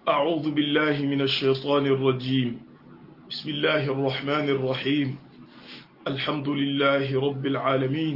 أعوذ بالله من الشيطان الرجيم بسم الله الرحمن الرحيم الحمد لله رب العالمين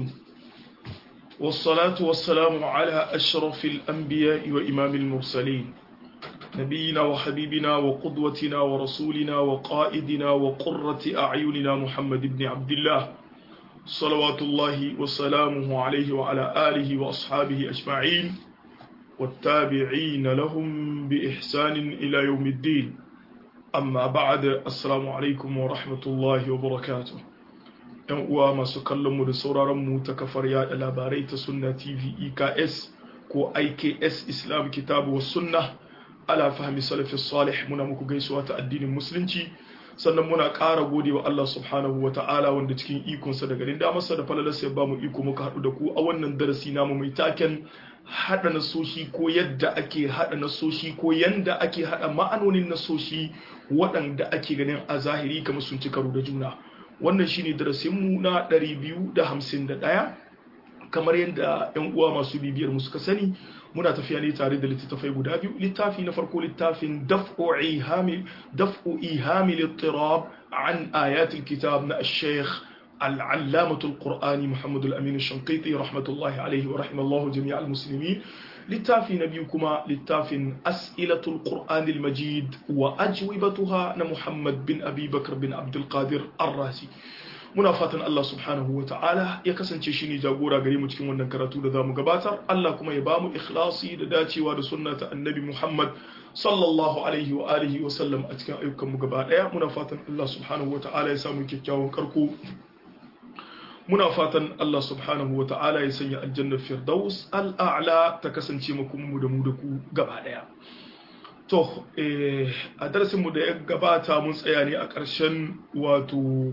والصلاة والسلام على أشرف الأنبياء وإمام المرسلين نبينا وحبيبنا وقدوتنا ورسولنا وقائدنا وقرة أعيننا محمد بن عبد الله صلوات الله وسلامه عليه وعلى آله وأصحابه أجمعين والتابعين لهم بإحسان إلى يوم الدين أما بعد السلام عليكم ورحمة الله وبركاته ‘yan uwa masu kallonmu da sauraronmu ta kafar yada labarai ta sunna tv eks ko iks islam kitabu wa sunna ala fahmi salafi salih muna muku gaisuwa ta addinin musulunci sannan muna ƙara gode wa Allah subhanahu wa ta'ala wanda cikin ikonsa da garin damarsa da falalarsa ya ba mu iko muka haɗu da ku a wannan darasi namu mai taken haɗa nasoshi ko yadda ake haɗa nasoshi ko yanda ake haɗa ma'anonin nasoshi waɗanda ake ganin a zahiri kamar sun ci karo da juna wannan shine darasinmu na 251 kamar yadda 'yan uwa masu bibiyar mu suka sani muna tafiya ne tare da littattafai guda biyu littafi na farko littafin daf'u ihami daf'u ihami littirab an ayatul kitab na al-sheikh العلامة القرآني محمد الأمين الشنقيطي رحمة الله عليه ورحم الله جميع المسلمين للتافي نبيكما للتافي أسئلة القرآن المجيد وأجوبتها محمد بن أبي بكر بن عبد القادر الرازي muna fatan Allah subhanahu wa ta'ala ya kasance shi ne jagora gare mu cikin wannan karatu da zamu gabatar Allah kuma ya ba mu ikhlasi da dacewa da sunna ta annabi Muhammad sallallahu alaihi wa alihi wa sallam a cikin ayyukan mu gaba daya muna fatan Allah subhanahu wa ta'ala ya samu kyakkyawan karko muna fatan Allah subhanahu wa ta'ala ya sanya aljannar firdaus al'a'la ta kasance mu da mu da ku gaba daya to a darasin mu da ya gabata mun tsaya ne a ƙarshen wato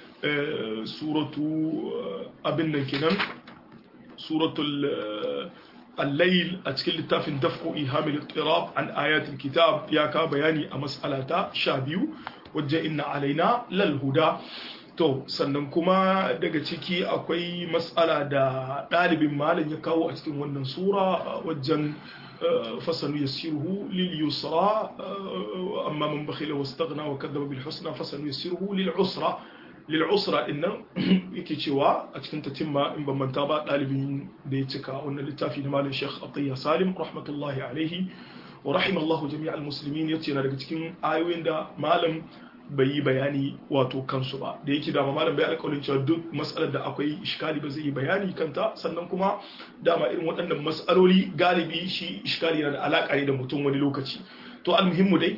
suratu abin nan kenan suratul al-layl a cikin littafin daf'u ihamil ittirab an ayatul kitab ya ka bayani a mas'alata 12 wajen inna alaina lal huda to sannan kuma daga ciki akwai mas'ala da ɗalibin malam ya kawo a cikin wannan sura wajen fasanu yassiruhu lil yusra amma man bakhila wastaghna wa kadzaba bil husna fasanu yassiruhu lil usra lil'usra din nan yake cewa a cikin tatimma in ban manta ba ɗalibin da ya cika wannan littafi na malam Sheikh Atiyya Salim rahmatullahi alaihi wa rahimallahu jami'al muslimin yace na daga cikin ayoyin da malam bai yi bayani wato kansu ba da yake dama malam bai alƙawarin cewa duk matsalar da akwai iskali ba zai yi bayani kanta sannan kuma dama irin waɗannan matsaloli galibi shi iskali yana da alaƙa ne da mutum wani lokaci to almuhimmu dai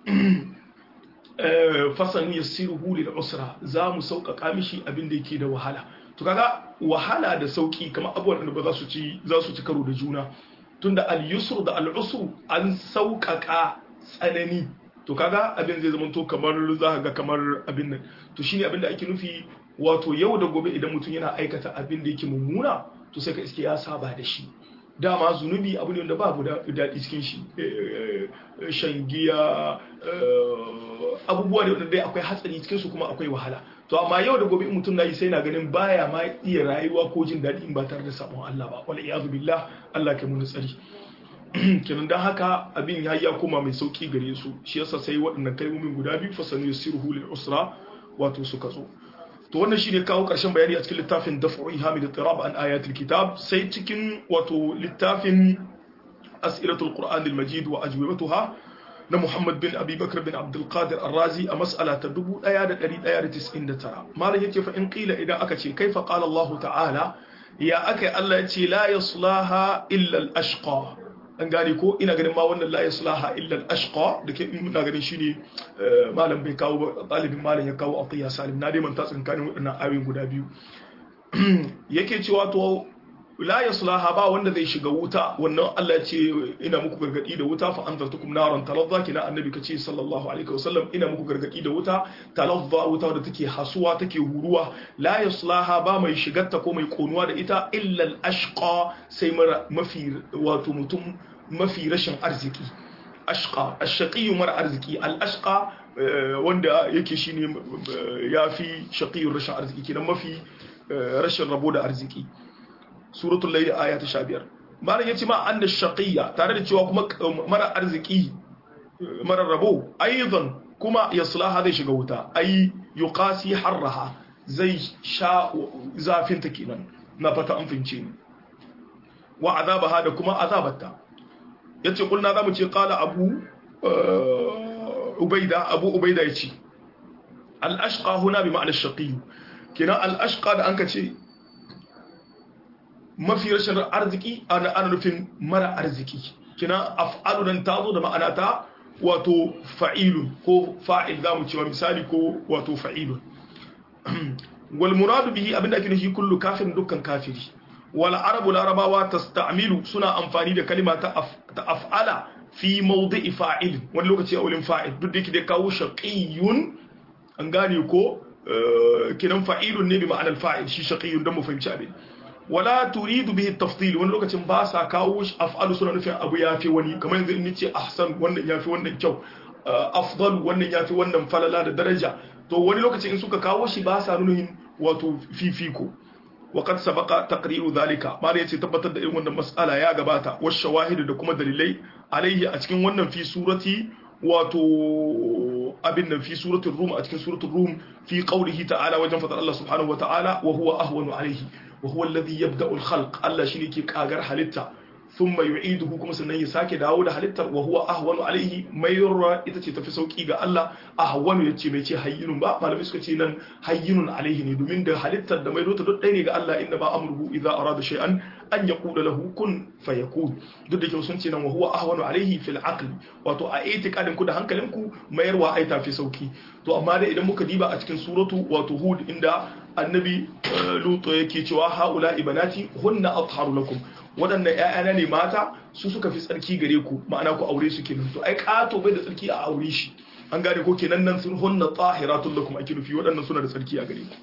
fasan yassiruhu lil usra za mu sauƙaƙa mishi abin da yake da wahala to kaga wahala da sauƙi kamar abubuwan da ba za su ci za su ci karo da juna tunda al yusr da al usr an sauƙaƙa tsanani to kaga abin zai zama to kamar za ka ga kamar abin nan to shine abin da ake nufi wato yau da gobe idan mutum yana aikata abin da yake mummuna to sai ka iske ya saba da shi dama zunubi abu ne wanda babu daɗi cikin shi shan giya abubuwa ne wanda dai akwai hatsari cikin su kuma akwai wahala to amma yau da gobe mutum na yi sai na ganin baya ma iya rayuwa ko jin daɗi in ba tare da sabon Allah ba wala iyazu billah Allah kai mun tsari kenan dan haka abin ya ya koma mai sauki gare su shi yasa sai waɗannan kalmomin guda biyu fasanu yasiruhu lil usra wato suka zo to wannan shine kawo karshen bayani a cikin littafin daf'u ihamil tirab an ayatul kitab sai cikin wato littafin as'ilatul qur'an al-majid wa ajwibatuha na Muhammad bin Abi Bakr bin Abdul Qadir Ar-Razi a mas'ala ta 1199 malam yake fa in qila idan aka ce kaifa qala Allah ta'ala ya akai Allah ya ce la yaslaha illa al-ashqa an gane ko ina ganin ma wannan la yaslaha illa al-ashqa da ke ina ganin shine malam bai kawo ba talibin malam ya kawo atiya salim na dai manta tsinkanin waɗannan ayoyin guda biyu yake cewa to la yaslaha ba wanda zai shiga wuta wannan Allah ya ce ina muku gargadi da wuta fa anzartukum naran talazza kina annabi kace sallallahu alaihi wasallam ina muku gargadi da wuta talazza wuta da take hasuwa take huruwa la yaslaha ba mai shigarta ko mai konuwa da ita illa al-ashqa sai mafi wato mutum mafi rashin arziki ashqa ash-shaqi mara arziki al-ashqa wanda yake shine yafi shaqiyur rashin arziki kenan mafi rashin rabo da arziki suratul layl aya ta 15 malam yace ma anna shaqiyya tare da cewa kuma mara arziki marar rabo aidan kuma yaslaha zai shiga wuta ai yuqasi harraha zai sha zafin ta kenan na fata an fince ni wa azabaha da kuma azabarta yace kulna zamu ce qala abu ubaida abu ubaida yace al ashqa huna bi ma'ana shaqi kina al ashqa da anka ce mafi rashin arziki ana ana nufin mara arziki kina af'alu dan tazo da ma'ana ta wato fa'ilun ko fa'il zamu cewa misali ko wato fa'ilun wal muradu bihi abinda ake nufi kullu kafirin dukkan kafiri wal arabu larabawa tasta'milu suna amfani da kalima ta af'ala fi mawdi'i fa'il wani lokaci a wurin fa'il duk da yake da kawo shaqiyun an gane ko kinan fa'ilun ne bi ma'anar fa'il shi shaqiyun dan mu fahimci abin wala turidu bihi tafdil wani lokacin ba sa kawo af'alu suna nufin abu yafi wani kamar yanzu in nace ahsan wannan yafi wannan kyau afdal wannan yafi wannan falala da daraja to wani lokacin in suka kawo shi ba sa nunin wato fifiko وقد سبق تقرير ذلك ما yace tabbatar da irin wannan mas'ala ya gabata wa shawahid da kuma dalilai alaihi a cikin wannan fi surati wato abin nan fi suratul rum a cikin suratul rum fi qawlihi ta'ala wajen fadar Allah subhanahu wa ta'ala wa huwa ahwanu alaihi wa huwa alladhi yabda'u al-khalq Allah shine ke kagar halitta thumma yu'iduhu kuma sannan ya sake dawo da halittar wa huwa ahwanu alaihi mayurra ita ce tafi sauki ga Allah ahwanu yace bai ce hayyinun ba malamai suka ce nan hayyinun alaihi ne domin da halittar da mai rota duk ɗaya ne ga Allah inda ba amruhu idza arada shay'an an yaqula lahu kun fayakun duk da kyau sun ce nan wa huwa ahwanu alaihi fil aqli wato a itiqadin ku da hankalin ku mayarwa ai tafi sauki to amma dai idan muka diba a cikin suratu wato hud inda annabi luto yake cewa haula ibanati hunna atharu lakum waɗannan ‘ya'yana ne mata su suka fi tsarki gare ku ma'ana ku aure su kenan to ai ƙato bai da tsarki a aure shi an gane ko kenan nan sun hunna tsahiratun lakum ake nufi waɗannan suna da tsarki a gare ku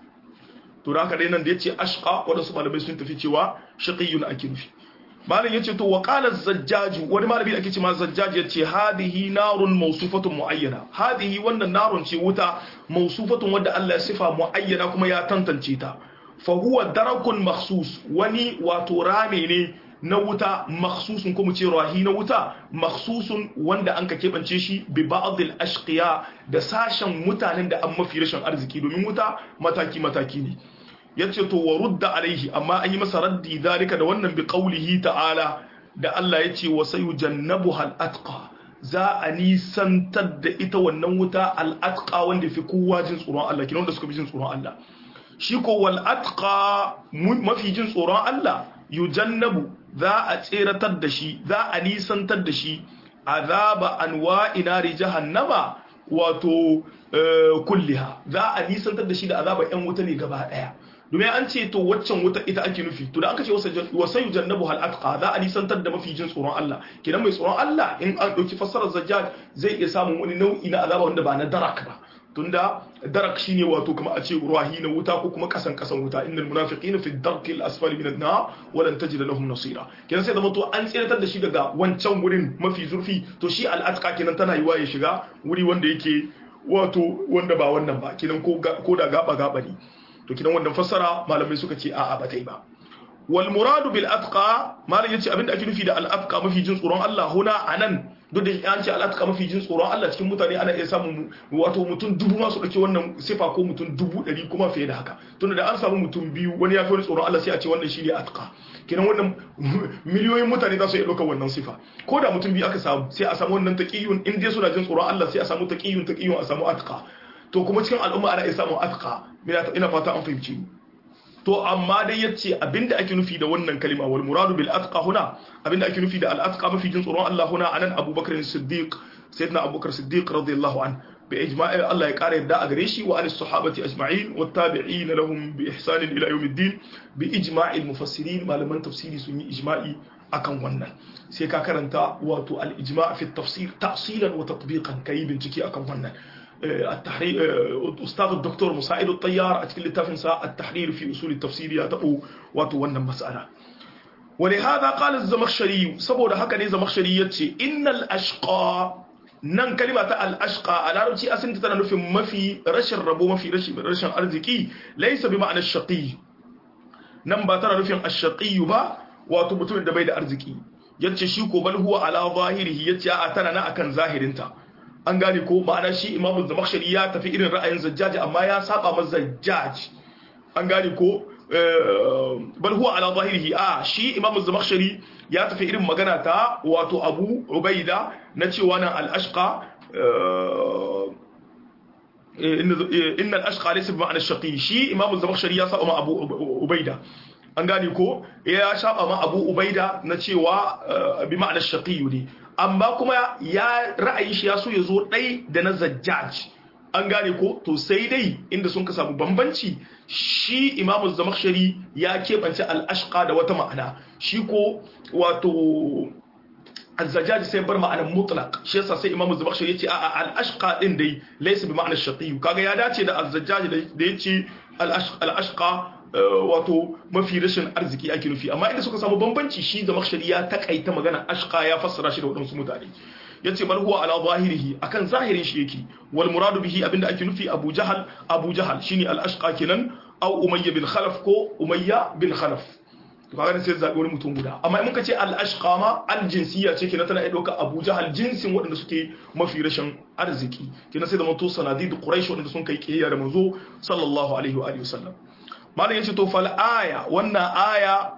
to da haka dai nan da ya ce ashqa waɗansu malamai sun tafi cewa shaqiyyun ake nufi malam yace to wa qala zajjaju wani malami da ake cewa zajjaj yace hadihi narun mawsufatun muayyana hadihi wannan narun ce wuta mawsufatun wanda Allah ya sifa muayyana kuma ya tantance ta fa huwa darakun makhsus wani wato rame ne na wuta makhsusun kuma ce rahi na wuta makhsusun wanda an ka kebance shi bi ba'd al ashqiya da sashen mutanen da an mafi rashin arziki domin wuta mataki mataki ne yace to wa rudda alaihi amma an yi masa raddi zalika da wannan bi qaulihi ta'ala da Allah yace wa sayujannabuha al atqa za a nisantar da ita wannan wuta al atqa wanda fi kowa jin tsoron Allah kinan wanda suka fi jin tsoron Allah shi ko wal atqa mafi jin tsoron Allah yujannabu za a tseratar da shi za a nisantar da shi azaba anwa'i nari jahannama wato kulliha za a nisantar da shi da azaba yan wuta ne gaba daya domin an ce to waccan wuta ita ake nufi to da aka ce wasa yujannabu hal atqa za a nisantar da mafi jin tsoron Allah kenan mai tsoron Allah in an dauki fassarar zajjaj zai iya samun wani nau'i na azaba wanda ba na darak ba tunda darak shine wato kuma a ce ruwahi na wuta ko kuma kasan kasan wuta innal munafiqina fi darki al asfali min an-nar wa lan tajid lahum nasira kenan sai zama to an tsiratar da shi daga wancan wurin mafi zurfi to shi al atqa kenan tana yiwa ya shiga wuri wanda yake wato wanda ba wannan ba kenan ko ko da gaba gaba ne to kenan wannan fassara malamai suka ce a'a ba ta yi ba wal muradu bil atqa malam yace abinda ake nufi da al atqa mafi jin tsoron Allah huna anan duk da an ce al atqa mafi jin tsoron Allah cikin mutane ana iya samun wato mutum dubu ma su dauke wannan sifa ko mutum dubu ɗari kuma fiye da haka tunda da an samu mutum biyu wani ya fi wani tsoron Allah sai a ce wannan shine atqa kenan wannan miliyoyin mutane za su iya ɗaukar wannan sifa ko da mutum biyu aka samu sai a samu wannan taqiyun in dai suna jin tsoron Allah sai a samu taqiyun taqiyun a samu atqa to kuma cikin al'umma ana iya samun atqa ina fata an fahimci to amma dai yace abinda ake nufi da wannan kalima wal muradu bil atqa huna abinda ake nufi da al atqa mafi jin tsoron Allah huna anan Abubakar Siddiq sayyidina Abubakar Siddiq radiyallahu an bi ijma'i Allah ya kare yadda a gare shi wa an sahabati ajma'in wat tabi'in lahum bi ihsan ila yawmiddin bi ijma'i al mufassirin malaman tafsiri sun yi ijma'i akan wannan sai ka karanta wato al ijma' fi tafsir ta'silan wa tatbiqan kai bincike akan wannan التحرير أستاذ الدكتور مساعد الطيار أتكلم تفنسا التحرير في أصول التفسير يتقو وتوانا مسألة ولهذا قال الزمخشري سبو ده هكذا الزمخشري يتشي إن الأشقى nan kalima ta al-ashqa a larabci asin tana nufin mafi rashin rabo mafi rashin rashin arziki laysa bi ma'anar shaqi nan ba tana nufin ash-shaqi ba wato mutumin da bai da arziki yace shi ko bal huwa ala zahirihi yace a tana na akan zahirinta an gane ko ma'ana shi imamu zamakhshari ya tafi irin ra'ayin zajjaj amma ya saba ma zajjaj an gane ko bal huwa ala zahirihi a shi imamu zamakhshari ya tafi irin magana ta wato abu ubaida na cewa nan al-ashqa inna al-ashqa laysa bi ma'ana shaqi shi imamu zamakhshari ya saba ma abu ubaida an gane ko ya saba ma abu ubaida na cewa bi ma'ana shaqi ne amma kuma ya ra'ayi shi ya so ya zo ɗai da na zajjaj an gane ko to sai dai inda sun ka samu bambanci shi imamu zamakshari ya keɓance al'ashqa da wata ma'ana shi ko wato azzajaj sai bar ma'anar mutlaq shi yasa sai imamu zamakshari ya ce a'a al'ashqa din dai laysa bi ma'anar shaqiyu kaga ya dace da azzajaj da ya ce al'ashqa wato mafi rashin arziki ake nufi amma inda suka samu bambanci shi da makshari ya takaita magana ashqa ya fassara shi da wadansu mutane yace bal huwa ala zahirihi akan zahirin shi yake wal muradu bihi abinda ake nufi abu jahal abu jahal shine al ashqa kenan aw umayya bin khalaf ko umayya bin khalaf to kaga sai zabi wani mutum guda amma in muka ce al ashqa ma al jinsiyya ce kenan tana iya dauka abu jahal jinsin waɗanda suke mafi rashin arziki kenan sai da mato sanadid quraish waɗanda sun kai kiyaya da manzo sallallahu alaihi wa alihi wasallam malam yace to fal aya wannan aya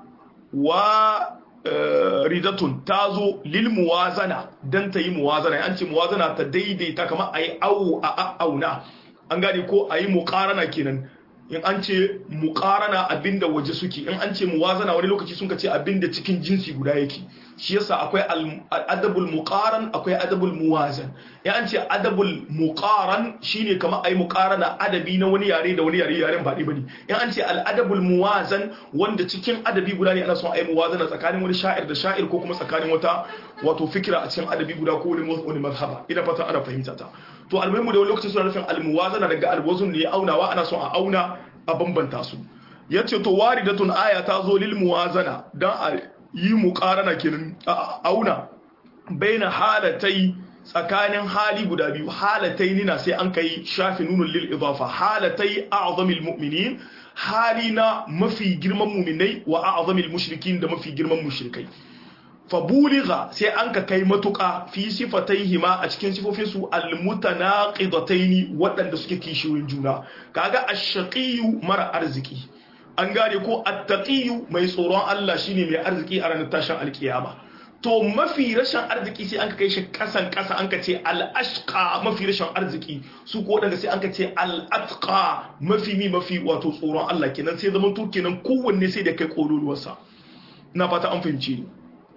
wa ridatun tazo lil muwazana dan ta yi muwazana an ce muwazana ta daidaita kamar ayi awu a auna an gane ko ayi muqarana kenan in an ce muqarana abinda waje suke in an ce muwazana wani lokaci sun ce abinda cikin jinsi guda yake shi yasa akwai adabul muqaran akwai adabul muwazan in an ce adabul muqaran shine kamar ai muqarana adabi na wani yare da wani yare yaren ba bane in an ce al adabul muwazan wanda cikin adabi guda ne ana son ai muwazana tsakanin wani sha'ir da sha'ir ko kuma tsakanin wata wato fikira a cikin adabi guda ko wani wani mazhaba ina fata ana fahimta ta to almuhimu da wani lokaci suna nufin al muwazana daga al wazn ne aunawa ana son a auna a bambanta su yace to waridatun aya ta zo lil muwazana dan a yi muqarana kenan auna baina halatai tsakanin hali guda biyu halatai nina sai an kai shafi nunun lil idafa halatai a'zamil mu'minin hali na mafi girman mu'minai wa a'zamil mushrikin da mafi girman mushrikai fabuliga sai an ka kai matuƙa fi sifataihima a cikin sifofinsu almutanaqidataini waɗanda suke kishiyoyin juna kaga ash-shaqiyyu mara arziki an gane ko at-taqiyyu mai tsoron Allah shine mai arziki a ranar tashin alkiyama to mafi rashin arziki sai an ka kai shi kasan kasa an ka ce al-ashqa mafi rashin arziki su ko waɗanda sai an ka ce al-atqa mafi mi mafi wato tsoron Allah kenan sai zaman to kenan kowanne sai da kai kololuwarsa ina fata an fahimce ni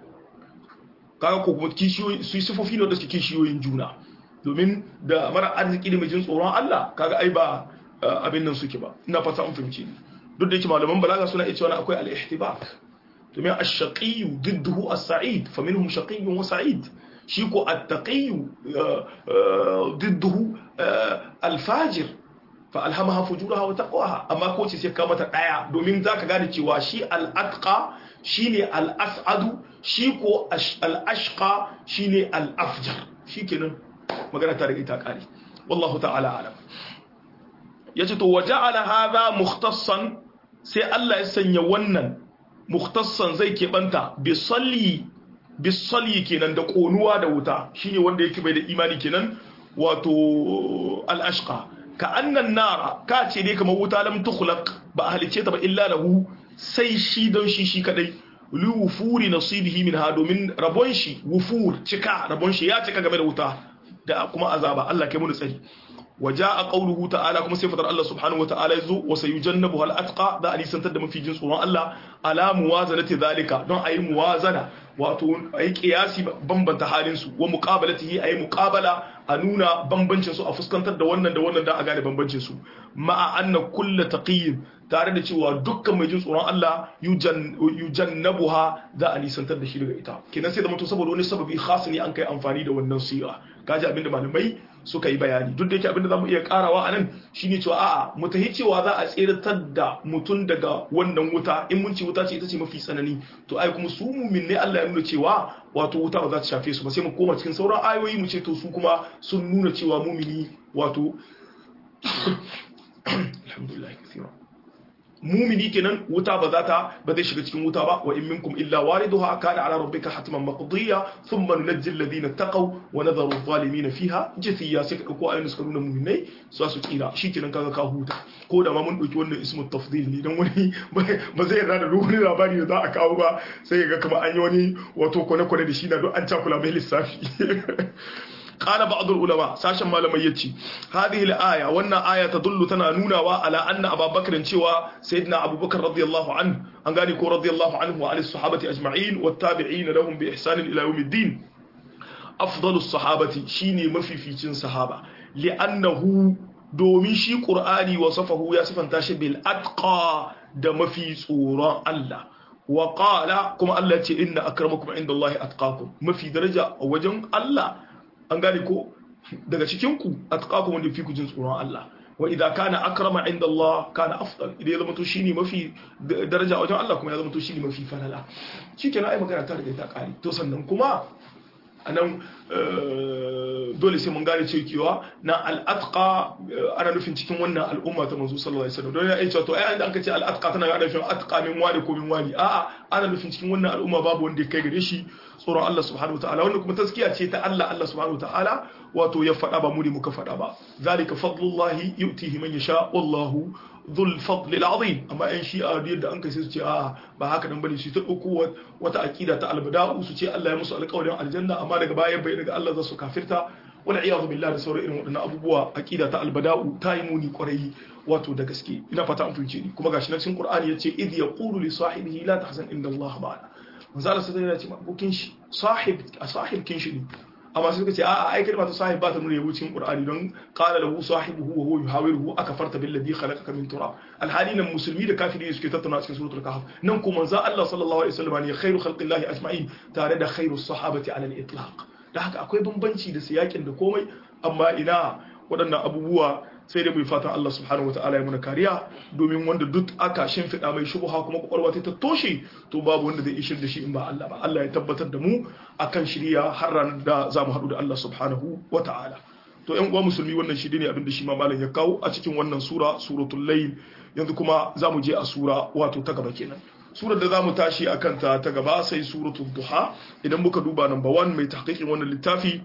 kaga ko kuma kishiyoyi su sifofi ne da suke kishiyoyin juna domin da mara arziki da mai jin tsoron Allah kaga ai ba abin nan suke ba ina fata an fahimci ni duk da yake malaman balaga suna iya cewa akwai al-ihtibak domin ash-shaqi didduhu as-sa'id fa minhum shaqiyyun wa sa'id shi ko at-taqi didduhu al-fajir fa alhamaha fujuraha wa taqwaha amma ko ce sai ka mata daya domin zaka gane cewa shi al-atqa shine al-as'adu shi ko al-ashqa shine al-afjar shikenan magana ta riga ta kare wallahu ta'ala alam yace to waja'ala hadha mukhtassan sai Allah ya sanya wannan mukhtassan zai keɓanta bi salli bi salli kenan da konuwa da wuta shine wanda yake bai da imani kenan wato al-ashqa ka annan nara ka ce dai kamar wuta lam tukhlaq ba halice ta ba illa lahu sai shi don shi shi kadai li wufuri nasibihi minha domin rabon shi wufur cika rabon shi ya cika game da wuta da kuma azaba Allah kai mu tsari وجاء قوله تعالى كما سيفتر الله سبحانه وتعالى يزو وسيجنبها الأتقى ذا أني سنتد في جنس الله على موازنة ذلك دون أي موازنة واتون أي قياسي بمبن تحالنسو ومقابلته أي مقابلة أنونا بمبنشنسو أفسكنتر دوانا دوانا دا أغاني بمبنشنسو مع أن كل تقييم tare da cewa dukkan mai jin tsoron Allah yujannabuha za a nisantar da shi daga ita kenan sai da mutum saboda wani sababi khas ne an kai amfani da wannan sira kaji abinda malamai suka yi bayani duk da yake abinda zamu iya karawa a nan shine cewa a'a mu tahi cewa za a tseratar da mutum daga wannan wuta in mun ci wuta ce ita ce mafi tsanani to ai kuma su mumin ne Allah ya nuna cewa wato wuta ba za ta shafe su ba sai mu koma cikin sauran ayoyi mu ce to su kuma sun nuna cewa mumini wato alhamdulillah kathira mumini kenan wuta ba za ta ba zai shiga cikin wuta ba wa in minkum illa wariduha kana ala rabbika hatman maqdiya thumma nunajji alladhina taqaw wa nadharu adh-dhalimin fiha jithiya sai ka dauko ayoyin suka nuna muminai su su tsira shikenan kaga ka huta ko da ma mun dauki wannan ismu tafdil ne dan wani ba zai yarda da duk wani labari da za a kawo ba sai ga kamar an yi wani wato kwane-kwane da shi na don an cakula mai lissafi قال بعض العلماء ساشن malamai yace hadhihi al-aya wannan aya tadullu tana nunawa ala anna Abu Bakr cewa sayyidina Abu Bakr radiyallahu anhu an gani ko radiyallahu anhu wa alis sahabati ajma'in wat tabi'in lahum bi ihsan ila yawmiddin afdalu sahabati shine mafificin sahaba li'annahu domin shi qur'ani wasafahu ya sifanta shi bil atqa da mafi tsoron Allah wa qala kuma Allah ce inna akramakum indallahi atqakum mafi daraja a wajen Allah an gane ko daga cikinku atqakum wanda fi ku jin tsoron Allah wa idza kana akrama inda Allah kana afdal idan ya zama to shine mafi daraja wajen Allah kuma ya zama to shine mafi falala shikenan ai magana ta riga ta kare to sannan kuma anan dole sai mun gane cewa na al'atqa ana nufin cikin wannan al'umma ta manzo sallallahu alaihi wasallam don ya ce to ai an ka ce al'atqa tana ga nufin atqa min wani ko min wani a'a ana nufin cikin wannan al'umma babu wanda ya kai gare shi tsoron Allah subhanahu wataala wannan kuma taskiya ce ta Allah Allah subhanahu wataala wato ya faɗa ba mu ne muka faɗa ba zalika fadlullahi yu'tihi man yasha wallahu dhul fadli al'azim amma yan shi'a da yadda an kai sai su ce a ba haka nan bane su ta dauko wata aqida ta albada'u su ce Allah ya musu alƙawarin aljanna amma daga bayan bai daga Allah za su kafirta wala iyadu billahi da sauran irin waɗannan abubuwa aqida ta albada'u ta yi muni kwarai wato da gaske ina fata an fahimce ni kuma gashi na cikin Qur'ani yace idh yaqulu li sahibihi la tahzan inna Allah ma'ana manzo Allah sai ya ce abokin shi sahib a sahib kin shi ne amma sai suka ce a'a ai kalmar sahib ba ta nuna yabo cikin Qur'ani don qala lahu sahibuhu wa huwa yuhawiruhu akafarta billadhi khalaqaka min turab alhali nan musulmi da kafiri suke tattauna cikin suratul kahf nan kuma manzo Allah sallallahu alaihi wasallam ne khairu khalqillahi ajma'in tare da khairu sahabati ala al-itlaq da haka akwai bambanci da siyakin da komai amma ina waɗannan abubuwa sai dai mai fatan Allah subhanahu wa ta'ala ya muna kariya domin wanda duk aka shimfiɗa mai shubuha kuma kwakwalwa ta toshe to babu wanda zai ishir da shi in ba Allah ba Allah ya tabbatar da mu akan shirya har ranar da za mu haɗu da Allah subhanahu wa ta'ala to ƴan uwa musulmi wannan shi ne abin da shi ma malam ya kawo a cikin wannan sura suratul layl yanzu kuma za mu je a sura wato ta gaba kenan surar da za mu tashi a kanta ta gaba sai suratul duha idan muka duba number 1 mai tahqiqin wannan littafi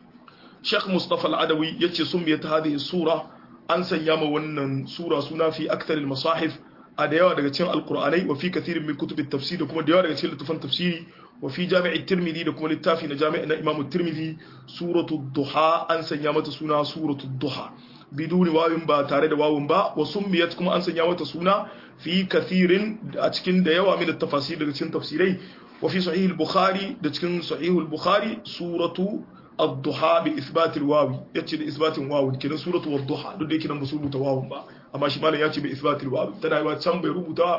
Sheikh Mustafa Al-Adawi yace summiyat hadhihi sura an sanya ma wannan sura suna fi aktaril masahif a da yawa daga cikin alkur'anai wa fi kathirin min kutubit tafsir da kuma da yawa daga cikin littafan tafsiri wa fi jami'i tirmidhi da kuma littafi na jami'i na imam tirmidhi suratu duha an sanya mata suna suratu duha biduni wawin ba tare da wawin ba wa summiyat kuma an sanya mata suna fi kathirin a cikin da yawa min tafasir daga cikin tafsirai wa fi sahih al-bukhari da cikin sahih al-bukhari suratu الضحى بإثبات الواو يتي بإثبات واو كنا سورة والضحى دو دي كنا مسلم تواو با أما شي مالا يتي بإثبات الواو تنا يوا تسان بي ربوتا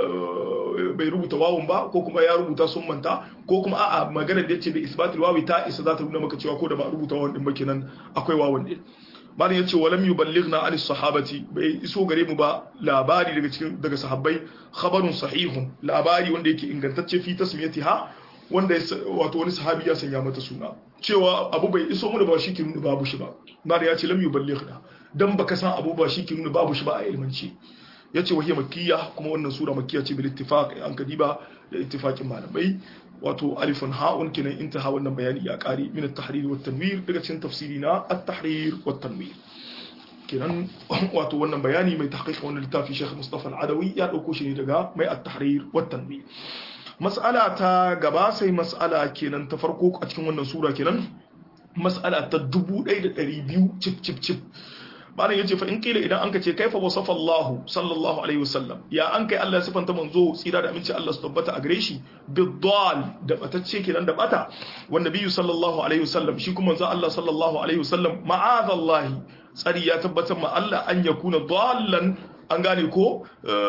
bai rubuta wawun ba ko kuma ya rubuta sun manta ko kuma a'a maganar da yace bi isbatul wawi ta isa za ta nuna maka cewa ko da ba rubuta wawun din ba kenan akwai wawun din malam yace walam yuballighna an sahabati bai iso gare mu ba labari daga cikin daga sahabbai khabarun sahihun labari wanda yake ingantacce fi tasmiyatiha wanda wato wani sahabi ya sanya mata suna cewa abu bai iso mu ba shi ke nuna babu shi ba malam ya ce lam yuballighna dan baka san abu ba shi ke nuna babu shi ba a ilmanci yace wahiyya makkiya kuma wannan sura makkiya ce bil ittifaq an kadiba da ittifaqin malamai wato alifun ha'un kenan intaha wannan bayani ya kare min at-tahrir wa tanwir daga cikin tafsiri na at-tahrir wa tanwir kenan wato wannan bayani mai tahqiq wannan littafi Sheikh Mustafa Al-Adawi ya dauko shi ne daga mai at-tahrir wa tanwir mas'ala ta gaba sai mas'ala kenan ta farko a cikin wannan sura kenan mas'ala ta 1200 cip cip cip malam yace fa in kila idan anka ce kaifa wasafa Allah sallallahu alaihi wasallam ya an kai Allah ya sifanta manzo tsira da aminci Allah su tabbata a gare shi bidal da batacce kenan da bata wan nabiyyu sallallahu alaihi wasallam shi kuma manzo Allah sallallahu alaihi wasallam ma'azallahi tsari ya tabbatar ma Allah an yakuna dallan an gane ko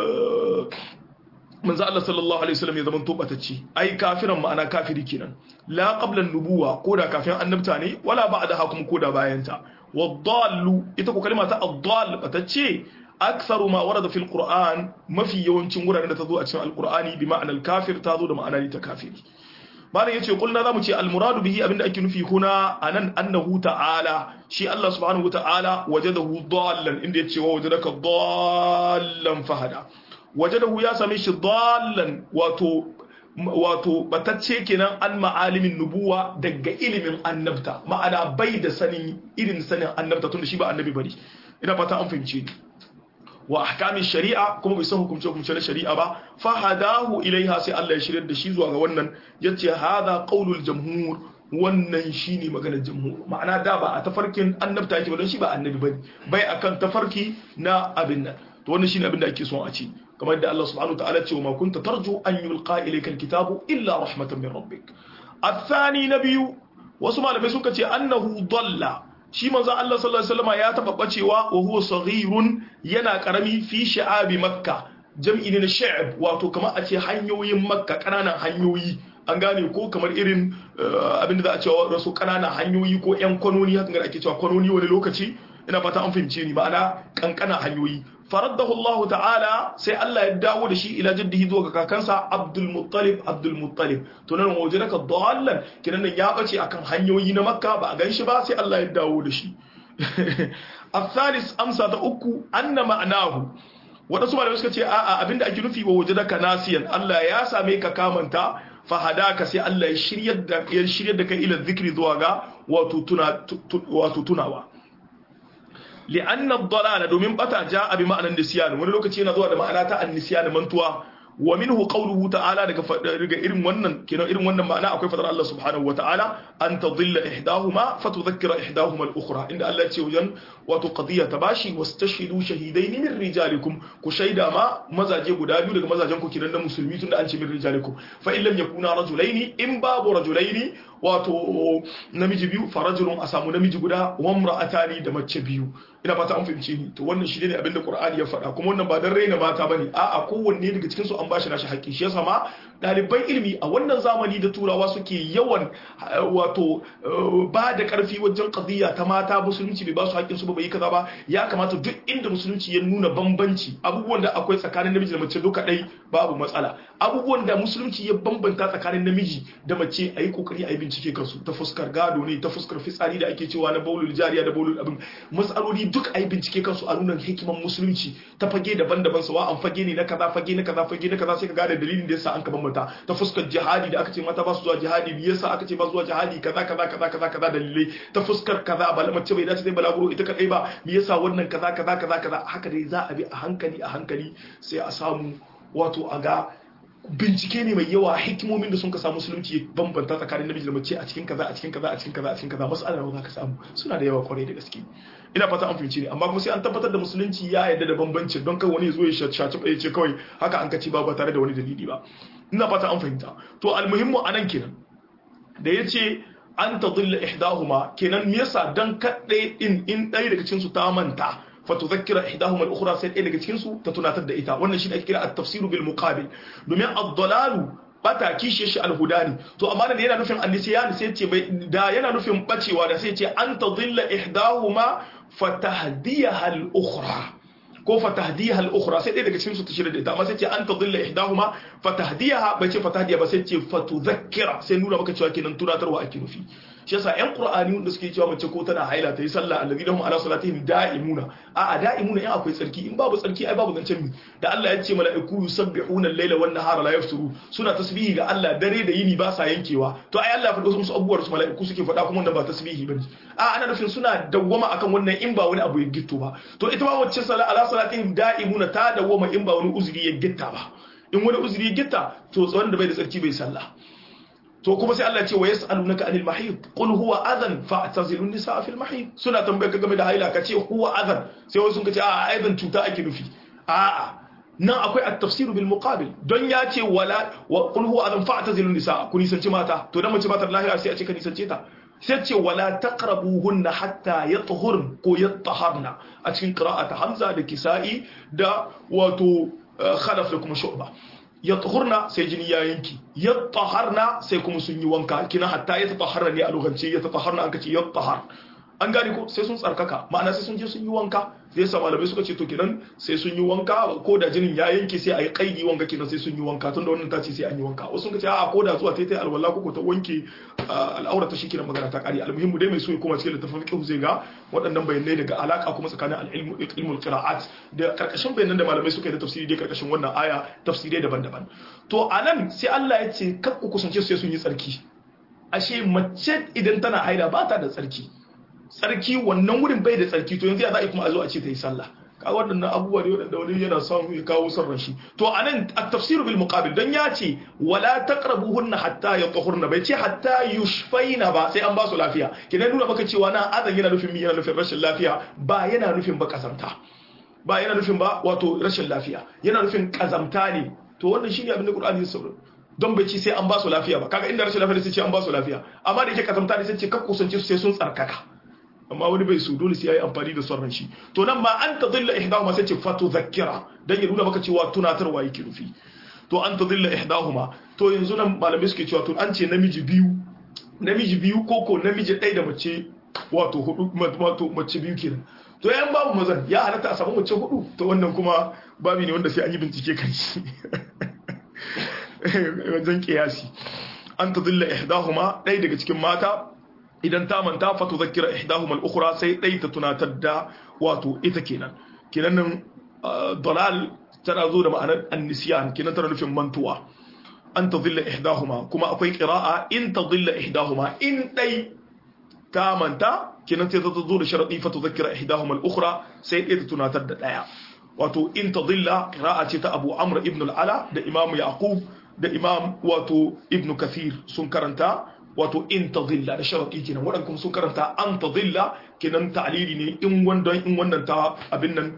manzo Allah sallallahu alaihi wasallam ya zama to batacce ai kafiran ma'ana kafiri kenan la qabla nubuwa ko da kafin annabta ne wala ba'da hakum ko da bayan ta wadallu ita ko kalma ta addal batacce aktharu ma warada fil qur'an mafi yawancin wuraren da ta zo a cikin alqur'ani bi ma'anar kafir ta zo da ma'ana ta kafiri malam yace kulna zamu ce almuradu bihi abinda ake nufi kuna anan annahu ta'ala shi Allah subhanahu wata'ala wajadahu dallan inda yace wa wajadaka dallan fahada wajadahu ya same shi dallan wato wato batacce kenan an ma'alimin nubuwa daga ilimin annabta ma'ana bai da sanin irin sanin annabta tunda shi ba annabi bane ina fata an fahimce ni wa ahkamin shari'a kuma bai san hukumce hukumce na shari'a ba fa hadahu ilaiha sai Allah ya shiryar da shi zuwa ga wannan yace hadha qaulul jamhur wannan shine maganar jamhur ma'ana da ba a tafarkin annabta yake ba don shi ba annabi bane bai akan tafarki na abin nan to wannan shine abin da ake son a ci kamar da Allah subhanahu wataala ce wa ma kunta tarju an yulqa ilayka alkitabu illa rahmatan min rabbik athani nabiyu wasu malamai suka ce annahu dalla shi manzon Allah sallallahu alaihi wasallam ya taba bacewa wa huwa saghirun yana karami fi sha'abi makka jam'i ne na sha'ab wato kamar a ce hanyoyin makka kananan hanyoyi an gane ko kamar irin abin da za a ce wasu kananan hanyoyi ko yan kwanoni hakan da ake cewa kwanoni wani lokaci ina fata an fahimce ni ma'ana kankana hanyoyi faraddahu Allah ta'ala sai Allah ya dawo da shi ila jaddihi zuwa ga kakansa Abdul Muttalib Abdul Muttalib to nan waje daga dallan kinan nan ya bace akan hanyoyi na Makka ba a ganshi ba sai Allah ya dawo da shi الثالث amsa ta uku anna ma'anahu wadansu malamai suka ce a'a abinda ake nufi wa waje daga nasiyan Allah ya same ka kamanta fahadaka sai Allah ya shiryar da ya shiryar da kai ila zikri zuwa ga wato tuna wato tunawa li'anna ad-dalala domin bata ja'a bi ma'anan nisyan wani lokaci yana zuwa da ma'ana ta an-nisyan mantuwa wa minhu qawluhu ta'ala daga daga irin wannan kenan irin wannan ma'ana akwai fadar Allah subhanahu wa ta'ala an tadilla ihdahuma fatudhakkira ihdahuma al-ukhra inda Allah ya ce wajen wato qadiyya tabashi wastashhidu shahidaini min rijalikum ku shaida ma mazaje guda biyu daga mazajen ku kiran na musulmi tunda an ce min rijalikum fa in lam yakuna rajulaini in babu rajulaini wato namiji biyu farajulun a samu namiji guda wa imra'atani da mace biyu ina fata an fahimce ni to wannan shi ne abinda Qur'ani ya faɗa kuma wannan ba dan raina mata bane a'a kowanne daga cikin su an bashi nashi haƙƙi shi yasa ma ɗaliban ilimi a wannan zamani da turawa suke yawan wato ba da ƙarfi wajen qadiyya ta mata musulunci bai ba su haƙƙin su ba bai kaza ba ya kamata duk inda musulunci ya nuna bambanci abubuwan da akwai tsakanin namiji da mace duka ɗai babu matsala abubuwan da musulunci ya bambanta tsakanin namiji da mace a yi kokari a yi bincike kansu ta fuskar gado ne ta fuskar fitsari da ake cewa na baulul jariya da baulul abin matsaloli duk a yi bincike kansu a nuna hikiman musulunci ta fage daban-daban sawa an fage ne na kaza fage na kaza fage na kaza sai ka gane dalilin da yasa an ka bambanta ta fuskar jihadi da aka ce mata ba su zuwa jihadi me yasa aka ce ba su zuwa jihadi kaza kaza kaza kaza kaza dalilai ta fuskar kaza ba mace bai dace dai balaguro ita kadai ba me yasa wannan kaza kaza kaza kaza haka dai za a bi a hankali a hankali sai a samu wato a ga bincike ne mai yawa hikimomin da sun ka samu musulunci bambanta tsakanin namiji da mace a cikin kaza a cikin kaza a cikin kaza a cikin kaza mas'ala ba za ka samu suna da yawa kwarai da gaske ina fata an fahimci ne amma kuma sai an tabbatar da musulunci ya yarda da bambanci don kai wani ya zo ya shaci ya ce kawai haka an kaci ba ba tare da wani dalili ba ina fata an fahimta to almuhimmu anan kenan da yace an tadilla ihdahuma kenan me yasa dan kadai in in ɗaya daga cikin su ta manta فتذكر إحداهما الأخرى سيد إلى جتكنسو تتناتد إتا وانا شيء أكيرا التفسير بالمقابل دومين الضلال bata kishi shi alhudani to amma da yana nufin annisiyan sai ce da yana nufin bacewa da sai ce an tadilla ihdahuma fatahdiyaha al-ukhra ko fatahdiyaha al-ukhra sai dai daga cikin su ta shirya da ita amma sai ce an tadilla ihdahuma fatahdiyaha bai ce fatahdiya ba sai ce fatudhakkira sai nuna maka cewa kenan tunatarwa ake nufi shi yasa ƴan qur'ani wanda suke cewa mace ko tana haila ta yi sallah alladhina hum ala salatihim da'imuna a a da'imuna in akwai tsarki in babu tsarki ai babu zancen mi da Allah ya ce mala'iku yusabbihuna al-laila wan nahara la yafturu suna tasbihi ga Allah dare da yini ba sa yankewa to ai Allah ya faɗo musu abubuwar su mala'iku suke faɗa kuma wannan ba tasbihi bane a ana nufin suna dawwama akan wannan in ba wani abu ya gitto ba to ita ma wacce sala ala salatihim da'imuna ta dawwama in ba wani uzuri ya gitta ba in wani uzuri ya gitta to tsawon da bai da tsarki bai sallah to kuma sai Allah ce wa yas'alunaka anil mahid qul huwa adhan fa'tazilun nisaa fil mahid suna tambayar ka game da haila ka ce huwa adhan sai wasu sun ce a aidan cuta ake nufi a'a nan akwai at-tafsir bil muqabil don ya ce wala wa qul huwa adhan fa'tazilun nisaa ku nisanci mata to dan mace ba ta lahiya sai a ce ka nisance ta sai ce wala taqrabuhunna hatta yatahurn ko yataharna a cikin qira'ata hamza da kisa'i da wato khalaf da kuma shu'ba ya tuhurna sai jini ya yanki ya taharna sai kuma sun yi wanka kina hatta ya taharna ne a lokacin ya taharna an kace ya tahar an gane ko sai sun tsarkaka ma'ana sai sun je sun yi wanka zai sa malamai suka ce to kenan sai sun yi wanka ko da jinin ya yanke sai a yi kaidi wanka kenan sai sun yi wanka tun da wannan ta ce sai an yi wanka wasu sun ce a ko da zuwa ta yi alwala ko ta wanke al'aura ta shikenan magana ta kare almuhimmu dai mai so ya koma cikin littafin fiqh zai ga waɗannan bayanai daga alaka kuma tsakanin al-ilmu ilmul qira'at da karkashin bayanan da malamai suka yi da tafsiri dai karkashin wannan aya tafsirai daban-daban to anan sai Allah ya ce kar ku kusance su sai sun yi tsarki ashe mace idan tana haida ba ta da tsarki tsarki wannan wurin bai da tsarki to yanzu ya za a kuma a zo a ce ta yi sallah ka waɗannan abubuwa ne waɗanda wani yana son ya kawo son rashi to a nan a tafsiru bil muqabil don ya ce wala taqrabuhunna hatta yatahurna bai ce hatta yushfaina ba sai an ba su lafiya kidan nuna maka cewa na azan yana nufin yana nufin rashin lafiya ba yana nufin ba kazamta ba yana nufin ba wato rashin lafiya yana nufin kazamta ne to wannan shine abin da Qur'ani ya saurara don bai ci sai an ba su lafiya ba kaga inda rashin lafiya sai ce an ba su lafiya amma da yake kazamta ne sai ce kar kusance su sai sun tsarkaka amma wani bai su dole sai yayi amfani da son shi to nan ma an tadilla ihdahuma sai ce fatu zakkira dan ya nuna maka cewa tunatarwa yake rufi to an tadilla ihdahuma to yanzu nan malamai suke cewa to an ce namiji biyu namiji biyu ko ko namiji ɗaya da mace wato hudu wato mace biyu kenan to yan babu mazan ya halatta a samu mace hudu to wannan kuma babi ne wanda sai an yi bincike kan shi wajen kiyasi an tadilla ihdahuma ɗaya daga cikin mata idan ta manta fa tuzakkira ihdahuma al-ukhra sai dai ta tunatar da wato ita kenan kenan nan dalal tana zo da ma'anar an-nisyan kenan tana nufin mantuwa an tadilla ihdahuma kuma akwai qira'a in tadilla ihdahuma in dai ta manta kenan sai ta zo da sharadi fa tuzakkira ihdahuma al-ukhra sai dai ta tunatar da daya wato in tadilla qira'a ce ta Abu Amr ibn al-Ala da Imam Yaqub da Imam wato Ibn Kathir sun karanta wato in ta zilla da sharaɗi kenan waɗanda kuma sun karanta an ta zilla kenan ta'alili ne in wannan in wannan ta abin nan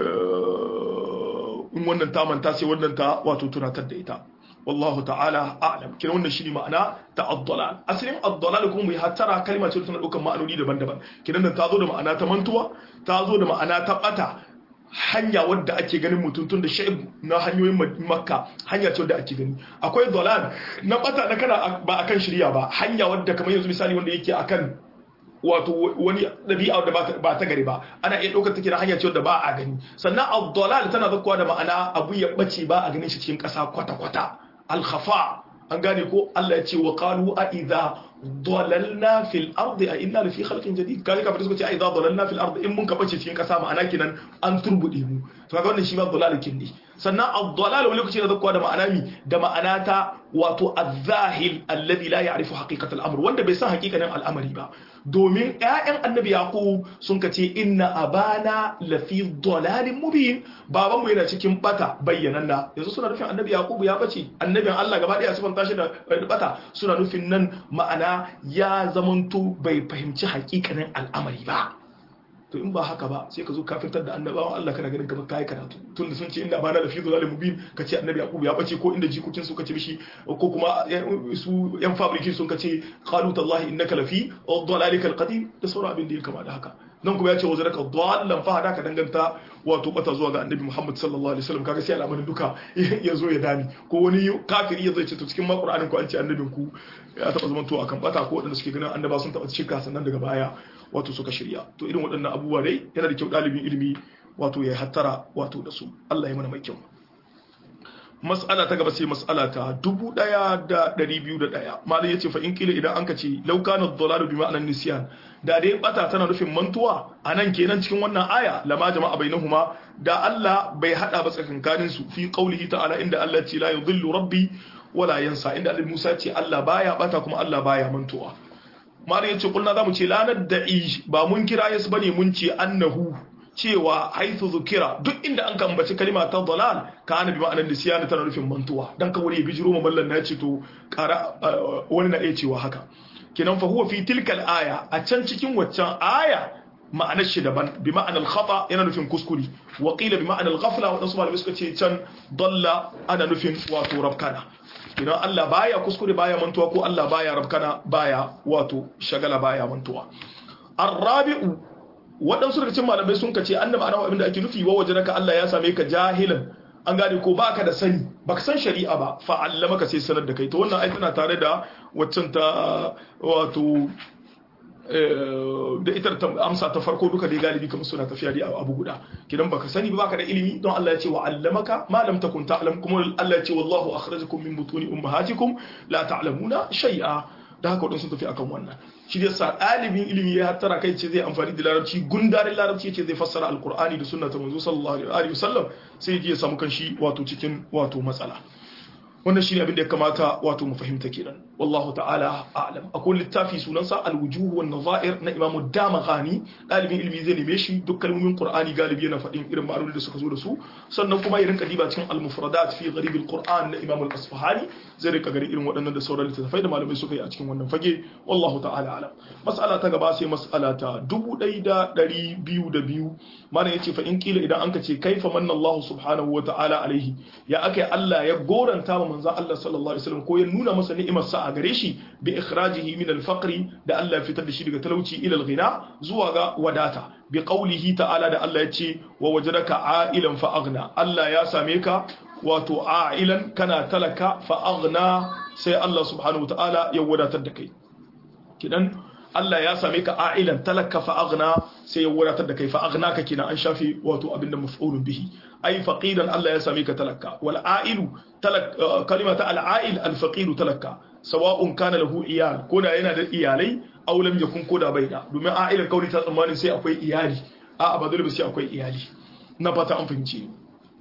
in wannan ta manta sai wannan ta wato tunatar da ita wallahu ta'ala a'lam kenan wannan shine ma'ana ta ad-dalal asalin ad-dalal kuma mu hattara kalma ce tana ɗaukar ma'anoni daban-daban kenan nan ta zo da ma'ana ta mantuwa ta zo da ma'ana ta bata hanya wadda ake ganin mutum tun da sha'ib na hanyoyin makka hanya ce wadda ake gani akwai dalal na bata na kana ba akan shirya ba hanya wadda kamar yanzu misali wanda yake akan wato wani ɗabi'a da ba ta gari ba ana iya ɗaukar take na hanya ce wadda ba a gani sannan ad-dalal tana zakkuwa da ma'ana abu ya bace ba a ganin shi cikin ƙasa kwata-kwata al-khafa an gane ko Allah ya ce wa qalu a idza dalalna fil ardi a inna lafi khalqin jadid kai ka fita suka ce a idza dalalna fil ardi in mun ka bace cikin kasa ma'ana kinan an turbude mu to kaga wannan shi ba dalalakin ne sannan ad-dalal wani lokaci da zakwa da ma'ana mi da ma'ana ta wato az-zahil alladhi la ya'rifu haqiqat al-amr wanda bai san haqiqanin al'amari ba domin ƴaƴan annabi yaqub sun ka ce inna abana lafi dalalin mubin babanmu yana cikin bata bayyananna yanzu suna nufin annabi yaqub ya bace annabin Allah gaba daya sifan tashi da bata suna nufin nan ma'ana ya zamanto bai fahimci hakikanin al'amari ba to in ba haka ba sai ka zo kafirtar da annabawan Allah kana ganin kamar kai karatu tun da sun ce inda bana da fi zalim mubin ka ce annabi yaqub ya bace ko inda jikokin su kace mishi ko kuma su yan fabrikin sun kace qalu tallahi innaka lafi dhalalika alqadim da sauran abin da ya kama da haka nan kuma ya ce wazara ka dallan fa hada ka danganta wato bata zuwa ga annabi Muhammad sallallahu alaihi wasallam kaga sai al'amarin duka ya zo ya dani ko wani kafiri ya zai ce to cikin ma Qur'anin ku an ce annabin ku ya taba zaman to akan bata ko wadanda suke ganin annaba sun taba shirka sannan daga baya wato suka shirya to irin waɗannan abubuwa dai yana da kyau ɗalibin ilimi wato ya hattara wato da su Allah ya mana mai kyau mas'ala ta gaba sai mas'ala ta 1201 malai yace fa in kila idan anka ce law kana ad-dalalu bi ma'anan nisyan da dai bata tana nufin mantuwa anan kenan cikin wannan aya lama jama'a bainahuma da Allah bai hada ba tsakankanin su fi qaulihi ta'ala inda Allah ce la yudhillu rabbi wala yansa inda Allah Musa ce Allah baya bata kuma Allah baya mantuwa malai yace kulna zamu ce la nad'i ba mun kira yasu bane mun ce annahu cewa haithu zukira duk inda an kambaci kalima ta dalal ka ana bi ma'anar nisiyana tana nufin mantuwa dan ka wuri bijiro ma mallan na ce to kara wani na iya cewa haka kenan fa huwa fi tilkal aya a can cikin waccan aya ma'anar shi daban bi ma'anar khata yana nufin kuskure wa qila bi ma'anar ghafla wa malamai suka ce can dalla ana nufin wato rabkana idan Allah baya kuskure baya mantuwa ko Allah baya rabkana baya wato shagala baya mantuwa arrabi'u waɗansu daga cikin malamai sun kace annabi ana abinda ake nufi wa wajenaka Allah ya same ka jahilan an gane ko baka da sani baka san shari'a ba fa allamaka sai sanar da kai to wannan ai tana tare da waccan ta wato da ita amsa ta farko duka dai galibi kamar suna tafiya dai abu guda kidan baka sani ba baka da ilimi don Allah ya ce wa allamaka ma lam takun ta'lam kuma Allah ya ce wallahu akhrajakum min butuni ummahatikum la ta'lamuna shay'a da haka wadansu tafi akan wannan shi da sa ɗalibin ilimi ya hattara kai ce zai amfani da larabci gundarin larabci ce zai fassara alkur'ani da sunna ta manzo sallallahu alaihi wasallam sai ya samu kanshi wato cikin wato matsala wannan shine abin da ya kamata wato mu fahimta kenan wallahu ta'ala a'lam akwai littafi sunansa al-wujuh wan nazair na Imam Damaghani dalibin ilimi zai neme shi duk kalmomin Qur'ani galibi yana faɗin irin ma'anonin da suka zo da su sannan kuma ya rinka diba cikin al-mufradat fi gharib al-Qur'an na Imam al-Asfahani zai rinka gari irin waɗannan da sauran littattafai da malamai suka yi a cikin wannan fage wallahu ta'ala a'lam mas'ala ta gaba sai mas'ala ta 1202 malam yace fa in kila idan anka ce kaifa manna Allah subhanahu wa ta'ala alaihi ya akai Allah ya goranta ma manzon Allah sallallahu alaihi wasallam ko ya nuna masa ni'imar sa a gare shi bi ikhrajihi min al-faqri da Allah ya fitar da shi daga talauci ila al-ghina zuwa ga wadata bi qawlihi ta'ala da Allah ya ce wa wajadaka a'ilan fa aghna Allah ya same ka wato a'ilan kana talaka fa aghna sai Allah subhanahu wa ta'ala ya wadatar da kai kidan Allah ya same ka a'ilan talaka fa aghna sai ya wadatar da kai fa aghna ka kina an shafi wato abinda maf'ulun bihi ai faqidan Allah ya same ka talaka wal a'ilu talak kalimata al a'il al faqidu talaka sawa'un kana lahu iyal ko da yana da iyalai aw lam yakun ko da bai da domin a'ilan kauli ta tsammanin sai akwai iyali a ba dole ba sai akwai iyali na fata an fahimci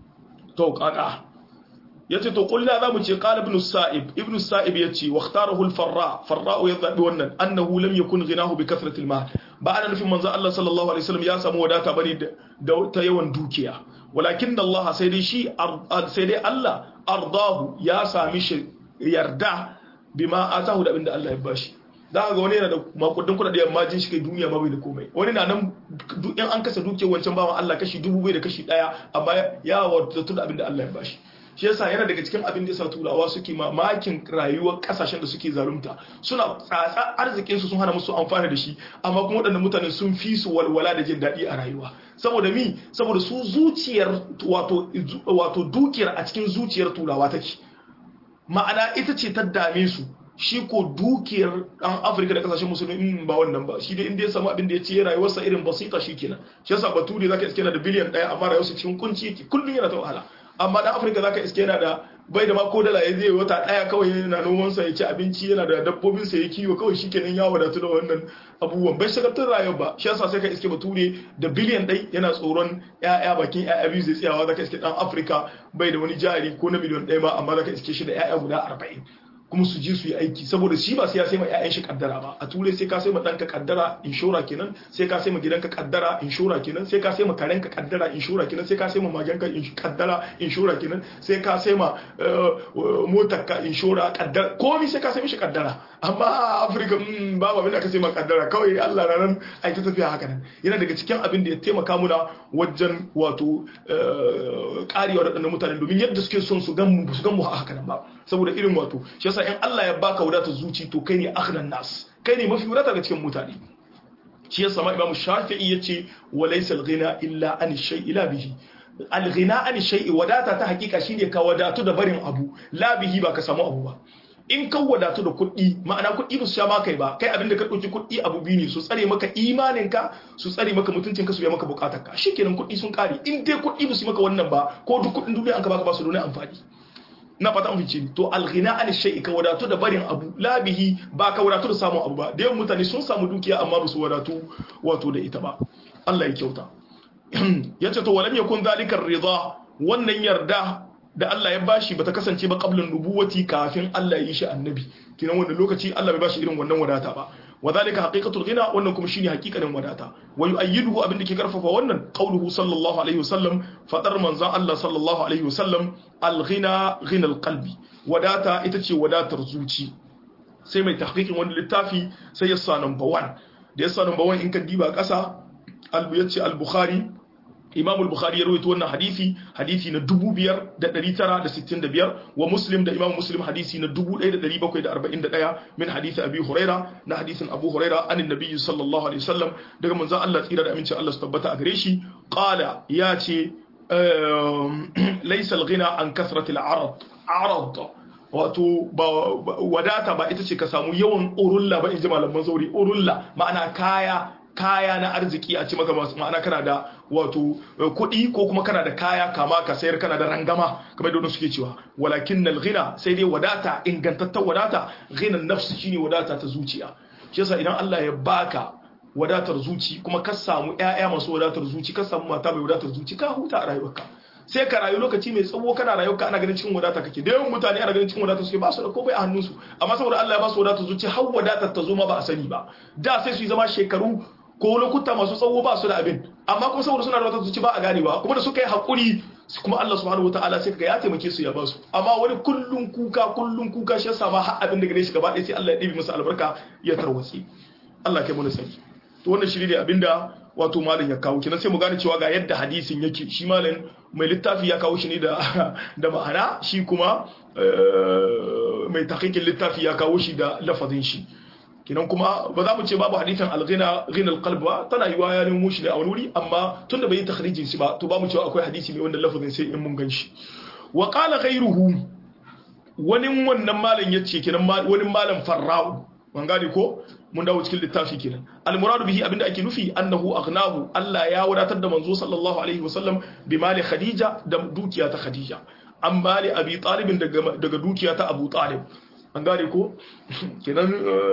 to kaka yace to kullu za mu ce qala ibn sa'ib ibn sa'ib yace wa ikhtarahu al-farra farra ya zabi wannan annahu lam yakun ghinahu bi kathrati al-mal ba ana nufin manzo Allah sallallahu alaihi wasallam ya samu wadata bane da ta yawan dukiya walakin Allah sai dai shi sai dai Allah ardahu ya sami shi yarda bima atahu da abinda Allah ya bashi za ga wani yana da makudin kuɗaɗe amma jin shi kai duniya ma bai da komai wani na nan in an kasa dukiyar wancan bawan Allah kashi dubu bai da kashi ɗaya amma ya wadatu da abinda Allah ya bashi shi yasa yana daga cikin abin da yasa turawa suke mamakin rayuwar kasashen da suke zalunta suna tsatsa arzikin su sun hana musu amfani da shi amma kuma waɗannan mutane sun fi su walwala da jin daɗi a rayuwa saboda mi saboda su zuciyar wato wato dukiyar a cikin zuciyar turawa take ma'ana ita ce ta dame su shi ko dukiyar ɗan afirka da kasashen musulmi in ba wannan ba shi dai inda ya samu abin da ya ce rayuwarsa irin basita shi kenan shi yasa bature zaka iske yana da biliyan ɗaya amma rayuwarsa cikin kunci yake kullum yana ta wahala amma dan afirka zaka iske yana da bai da ma ko dala ya zai wata daya kawai yana noman sa ya ci abinci yana da dabbobin sa ya kiwo kawai shikenan ya wadatu da wannan abubuwan bai shagaltar rayuwa ba shi yasa sai ka iske bature da biliyan ɗai yana tsoron ƴaƴa bakin ƴaƴa biyu zai tsayawa zaka iske dan afirka bai da wani jari ko na miliyan ɗaya ma amma zaka iske shi da ƴaƴa guda arba'in kuma su je su yi aiki saboda shi ba sai ya sai ma ƴaƴan shi kaddara ba a turai sai ka sai ma ɗanka kaddara inshora kenan sai ka sai ma gidanka kaddara inshora kenan sai ka sai ma karenka kaddara inshora kenan sai ka sai ma magenka kaddara inshora kenan sai ka sai ma motarka inshora kaddara komai sai ka sai mishi kaddara amma a afirka babu abin da ka sai ma kaddara kawai allah na nan ai ta tafiya haka nan yana daga cikin abin da ya taimaka muna wajen wato karewa da ɗannan mutane domin yadda suke son su gan mu su gan mu haka nan ba saboda irin wato shi yasa in Allah ya baka wadatar zuci to kai ne akhnan nas kai ne mafi wadata ga cikin mutane shi yasa ma Imam Shafi'i yace wa laysa al-ghina illa an shay'i la bihi al-ghina an shay'i wadata ta hakika shine ka wadatu da barin abu la bihi ba ka samu abu ba in ka wadatu da kuɗi ma'ana kuɗi ba su sha maka ba kai abinda ka ɗauki kuɗi abu biyu ne su tsare maka imaninka su tsare maka mutuncinka su biya maka bukatarka shikenan kuɗi sun kare in dai kuɗi ba su maka wannan ba ko duk kuɗin duniya an ka baka ba su da wani amfani na fata an fice to alghina an shay'i ka wadatu da barin abu labihi ba ka wadatu da samun abu ba da yawan mutane sun samu dukiya amma ba su wadatu wato da ita ba Allah ya kyauta yace to walam yakun zalika ridha wannan yarda da Allah ya bashi bata kasance ba qablan nubuwati kafin Allah ya yi shi annabi kinan wannan lokaci Allah bai bashi irin wannan wadata ba wadhalika haqiqatul ghina wannan kuma shine haqiqanin wadata wa yu'ayyiduhu abinda ke karfafa wannan qauluhu sallallahu alaihi wasallam fadar manzon Allah sallallahu alaihi wasallam al-ghina ghina al-qalbi wadata ita ce wadatar zuci sai mai tahqiqin wani littafi sai ya sa number 1 da ya sa number 1 in ka diba kasa albu yace al-bukhari imam al-bukhari ya rawaito wannan hadisi hadisi na 5965 wa muslim da imam muslim hadisi na 1741 min hadisi abi huraira na hadisin abu huraira an annabi sallallahu alaihi wasallam daga manzon Allah tsira da amincin Allah su tabbata a gare shi qala ya ce laysa al-ghina an kathrati al-arad arad wato ba wadata ba ita ce ka samu yawan urulla ba in ji malaman zauri urulla ma'ana kaya kaya na arziki a ci maka ma'ana kana da wato kuɗi ko kuma kana da kaya kama ka sayar kana da rangama kamar da suke cewa walakin nal ghina sai dai wadata ingantattar wadata ghinan nafsi shine wadata ta zuciya shi yasa idan Allah ya baka wadatar zuci kuma ka samu ƴaƴa masu wadatar zuci ka samu mata mai wadatar zuci ka huta a rayuwarka sai ka rayu lokaci mai tsawo kana rayuwarka ana ganin cikin wadata kake da yawan mutane ana ganin cikin wadata suke ba su da komai a hannunsu amma saboda Allah ya ba su wadatar zuci har wadatar ta zo ma ba a sani ba da sai su yi zama shekaru ko lokuta masu tsawo ba su da abin amma kuma saboda suna da wata zuci ba a ganewa kuma da suka yi haƙuri kuma Allah subhanahu wataala sai kaga ya taimake su ya ba su amma wani kullun kuka kullun kuka shi yasa ma har abin da gare shi gaba ɗaya sai Allah ya ɗibi masa albarka ya tarwatsi Allah kai mu sani to wannan shiri ne abinda wato malam ya kawo kenan sai mu gane cewa ga yadda hadisin yake shi malam mai littafi ya kawo shi ne da da ma'ana shi kuma mai tahqiqin littafi ya kawo shi da lafazin shi kinan kuma ba za mu ce babu hadithan alghina ghina alqalb ba tana yiwa ya nemo shi ne a wani wuri amma tunda bai yi takhrijin shi ba to ba mu cewa akwai hadisi ne wanda lafazin sai in mun gan shi wa qala ghayruhu wani wannan malam yace kinan wani malam farra'u ban gane ko mun dawo cikin littafi kenan almuradu bihi abinda ake nufi annahu aghnahu Allah ya wadatar da manzo sallallahu alaihi wasallam bi mali khadija da dukiya ta khadija an mali abi talibin daga daga dukiya ta abu talib an gane ko kenan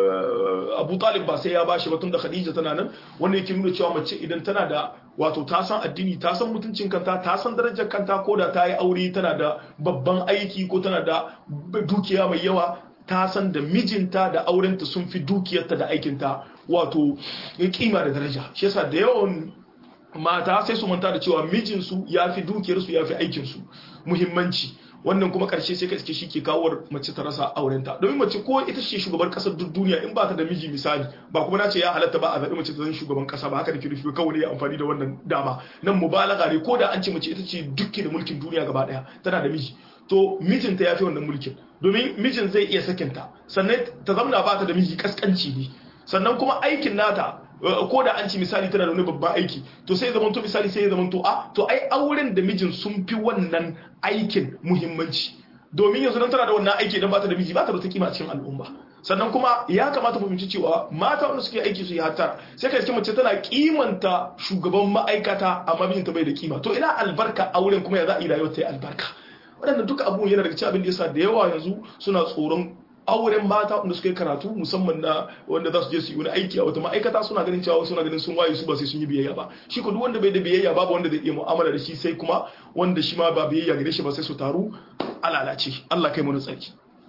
abu talib ba sai ya bashi ba tun da khadija tana nan wanda yake nuna cewa mace idan tana da wato ta san addini ta san mutuncin kanta ta san darajar kanta ko da ta yi aure tana da babban aiki ko tana da dukiya mai yawa ta san da mijinta da aurenta sun fi dukiyarta da aikinta wato kima da daraja shi yasa da yawan mata sai su manta da cewa mijinsu ya fi dukiyarsu ya fi aikinsu muhimmanci wannan kuma karshe sai ka iske shi ke kawo mace ta rasa aurenta domin mace ko ita ce shugaban kasar duk duniya in ba ta da miji misali ba kuma na ce ya halatta ba a zaɓi mace ta zan shugaban kasa ba haka da ke nufi kawai ya amfani da wannan dama nan mubalaga ne ko da an ce mace ita ce dukki da mulkin duniya gaba daya tana da miji to mijinta ya fi wannan mulkin domin mijin zai iya sakinta sannan ta zamna ba ta da miji kaskanci ne sannan kuma aikin nata ko da an ci misali tana da wani babban aiki to sai zaman to misali sai ya zaman to a to ai auren da mijin sun fi wannan aikin muhimmanci domin yanzu nan tana da wannan aiki idan ba ta da miji ba ta da ta kima cikin al'umma sannan kuma ya kamata mu fahimci cewa mata wanda suke aiki su yi hattara sai ka mace tana kimanta shugaban ma'aikata amma mijinta bai da kima to ina albarka auren kuma ya za a yi rayuwar ta yi albarka waɗanda duka abubuwan yana daga cikin abin da yasa da yawa yanzu suna tsoron auren mata wanda suka yi karatu musamman na wanda za su je su yi wani aiki a wata ma'aikata suna ganin cewa suna ganin sun waye su ba sai sun yi biyayya ba shi ko duk wanda bai da biyayya babu wanda zai iya mu'amala da shi sai kuma wanda shi ma ba biyayya gare shi ba sai su taru a lalace Allah kai mu tsarki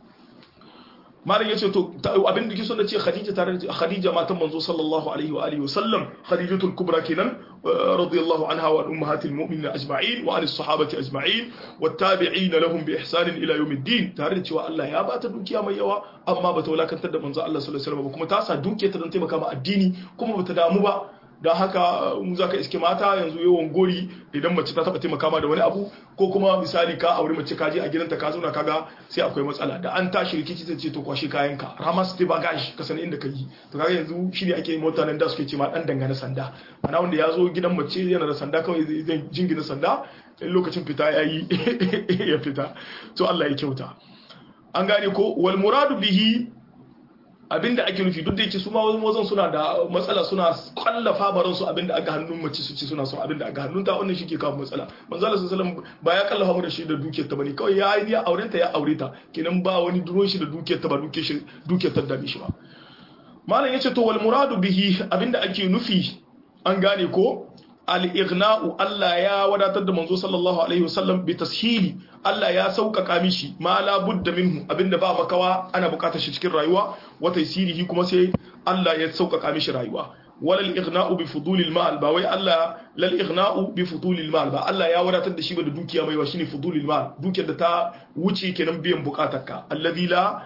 malam yace to abin da kike son da ce Khadija tare da Khadija matan manzo sallallahu alaihi wa alihi wa sallam Khadijatul Kubra kenan radiyallahu anha wa ummahatil mu'minin ajma'in wa alis sahabati ajma'in wat tabi'in lahum bi ihsan ila yawmiddin tare da cewa Allah ya bata dukiya mai yawa amma bata wulakantar da manzo Allah sallallahu alaihi wasallam kuma ta sa dukiyar ta don taimaka ma addini kuma bata damu ba don haka mu za ka iske mata yanzu yawan gori idan mace ta taba taimaka ma da wani abu ko kuma misali ka aure mace ka je a gidanta ka zauna kaga sai akwai matsala da an tashi rikici ta ce to kwashe kayanka ramas te bagage ka sani inda ka yi to kaga yanzu shine ake mota nan da suke ce ma dan dangane sanda ana wanda ya zo gidan mace yana da sanda kawai zai jingina sanda in lokacin fita ya yi ya fita to Allah ya kyauta an gane ko wal muradu bihi abinda ake nufi duk da yake su ma wazan suna da matsala suna kallafa baran su abinda aka hannun mace su ce suna son abinda aka hannun ta wannan shike kawo matsala manzo Allah sallallahu alaihi ba ya kallafa mu da shi da dukiyar ta bane kawai ya yi ya auren ta ya aure ta kenan ba wani duron shi da dukiyar ta ba dukiyar shi dukiyar ta da shi ba malam yace to wal muradu bihi abinda ake nufi an gane ko al-ighna'u Allah ya wadatar da manzo sallallahu alaihi wasallam bi tashili Allah ya sauƙaƙa mishi ma la budda minhu abinda ba makawa ana buƙatar shi cikin rayuwa wa taysirihi kuma sai Allah ya sauƙaƙa mishi rayuwa wala al-ighna'u bi fudulil mal ba wai Allah lal ighna'u bi fudulil mal ba Allah ya wadatar da shi ba da dukiya mai wa shine fudulil mal dukiyar da ta wuce kenan biyan buƙatarka alladhi la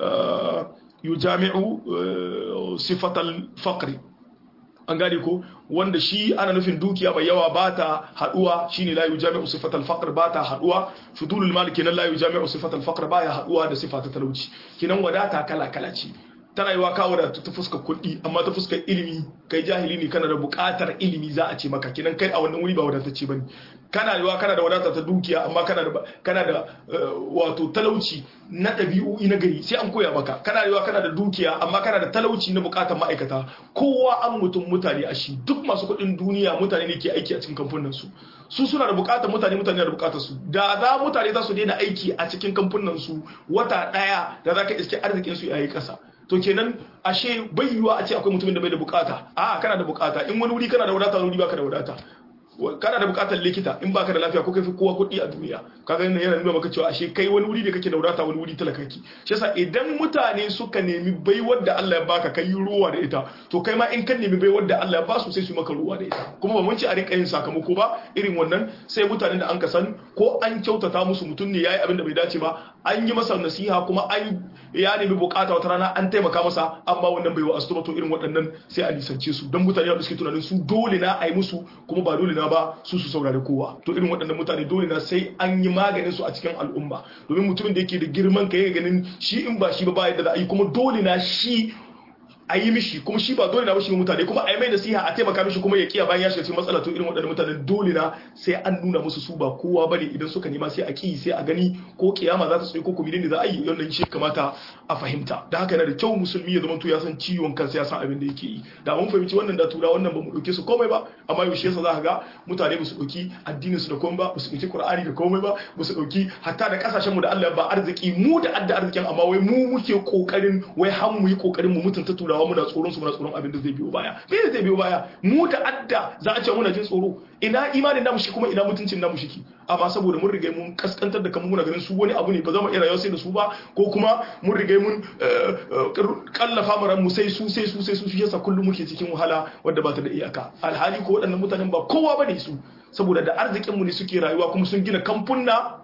yujami'u sifatal faqri an gane ko wanda shi ana nufin dukiya mai yawa ba ta haduwa shine la yujami'u sifatal faqr ba ta haduwa fudulul mal kenan la yujami'u sifatal faqr ba ya haduwa da sifata talauci kenan wadata kala kala ce tana yiwa ka wadata ta fuskar kuɗi amma ta fuskar ilimi kai jahili ne kana da buƙatar ilimi za a ce maka kenan kai a wannan wuri ba wadatacce bane kana da kana da wadata ta dukiya amma kana da kana da wato talauci na ɗabi'o'i na gari sai an koya maka kana da kana da dukiya amma kana da talauci na bukatar ma'aikata kowa an mutum mutane a shi duk masu kuɗin duniya mutane ne ke aiki a cikin kamfanin su su suna da bukatar mutane mutane da bukatar su da za mutane za su daina aiki a cikin kamfanin su wata ɗaya da za ka iske arzikin su yayi ƙasa to kenan ashe bai yiwuwa a ce akwai mutumin da bai da bukata a kana da bukata in wani wuri kana da wadata wani wuri baka da wadata kana da bukatar likita in baka da lafiya ko kai fi kowa kuɗi a duniya kaga yana yana nuna maka cewa ashe kai wani wuri da kake da wadata wani wuri talakaki shi yasa idan mutane suka nemi baiwar da Allah ya baka kai ruwa da ita to kai ma in kan nemi baiwar da Allah ya ba su sai su maka ruwa da ita kuma ba mun ci a rinka yin sakamako ba irin wannan sai mutanen da an ka san ko an kyautata musu mutum ne yayi abin da bai dace ba an yi masa nasiha kuma an ya nemi bukata wata rana an taimaka masa amma wannan bai wa astuba to irin waɗannan sai a nisance su don mutane da suke tunanin su dole na a yi musu kuma ba dole na ba su su saurari kowa to irin waɗannan mutane dole na sai an yi maganin su a cikin al'umma domin mutumin da yake da girman ka yake ganin shi in ba shi ba ba yadda za a yi kuma dole na shi a yi mishi kuma shi ba dole na mishi mutane kuma a yi mai nasiha a taimaka mishi kuma ya kiya bayan ya shiga cikin matsala to irin waɗannan mutanen dole na sai an nuna musu su ba kowa bane idan suka nema sai a ki sai a gani ko kiyama za ta tsaye ko kuma ne za a yi wannan shi kamata a fahimta da haka yana da kyau musulmi ya zama to ya san ciwon kansa ya san abin da yake yi da mun fahimci wannan da tura wannan ba mu dauke su komai ba amma yaushe yasa za ka ga mutane ba su dauki addinin su da komai ba ba su dauki qur'ani da komai ba ba su dauki hatta da kasashen mu da Allah ba arziki mu da adda arzikin amma wai mu muke kokarin wai har mu yi kokarin mu mutunta turawa muna tsoron su muna tsoron abin da zai biyo baya me zai biyo baya mu da adda za a ce muna jin tsoro ina imanin namu shi kuma ina mutuncin namu shi amma saboda mun riga mun kaskantar da kanmu muna ganin su wani abu ne ba za mu iya rayuwa sai da su ba ko kuma mun riga mun kallafa mu mu sai su sai su sai su shi yasa kullum muke cikin wahala wadda ba ta da iyaka alhali ko waɗannan mutanen ba kowa bane su saboda da arzikin mu ne suke rayuwa kuma sun gina kamfunna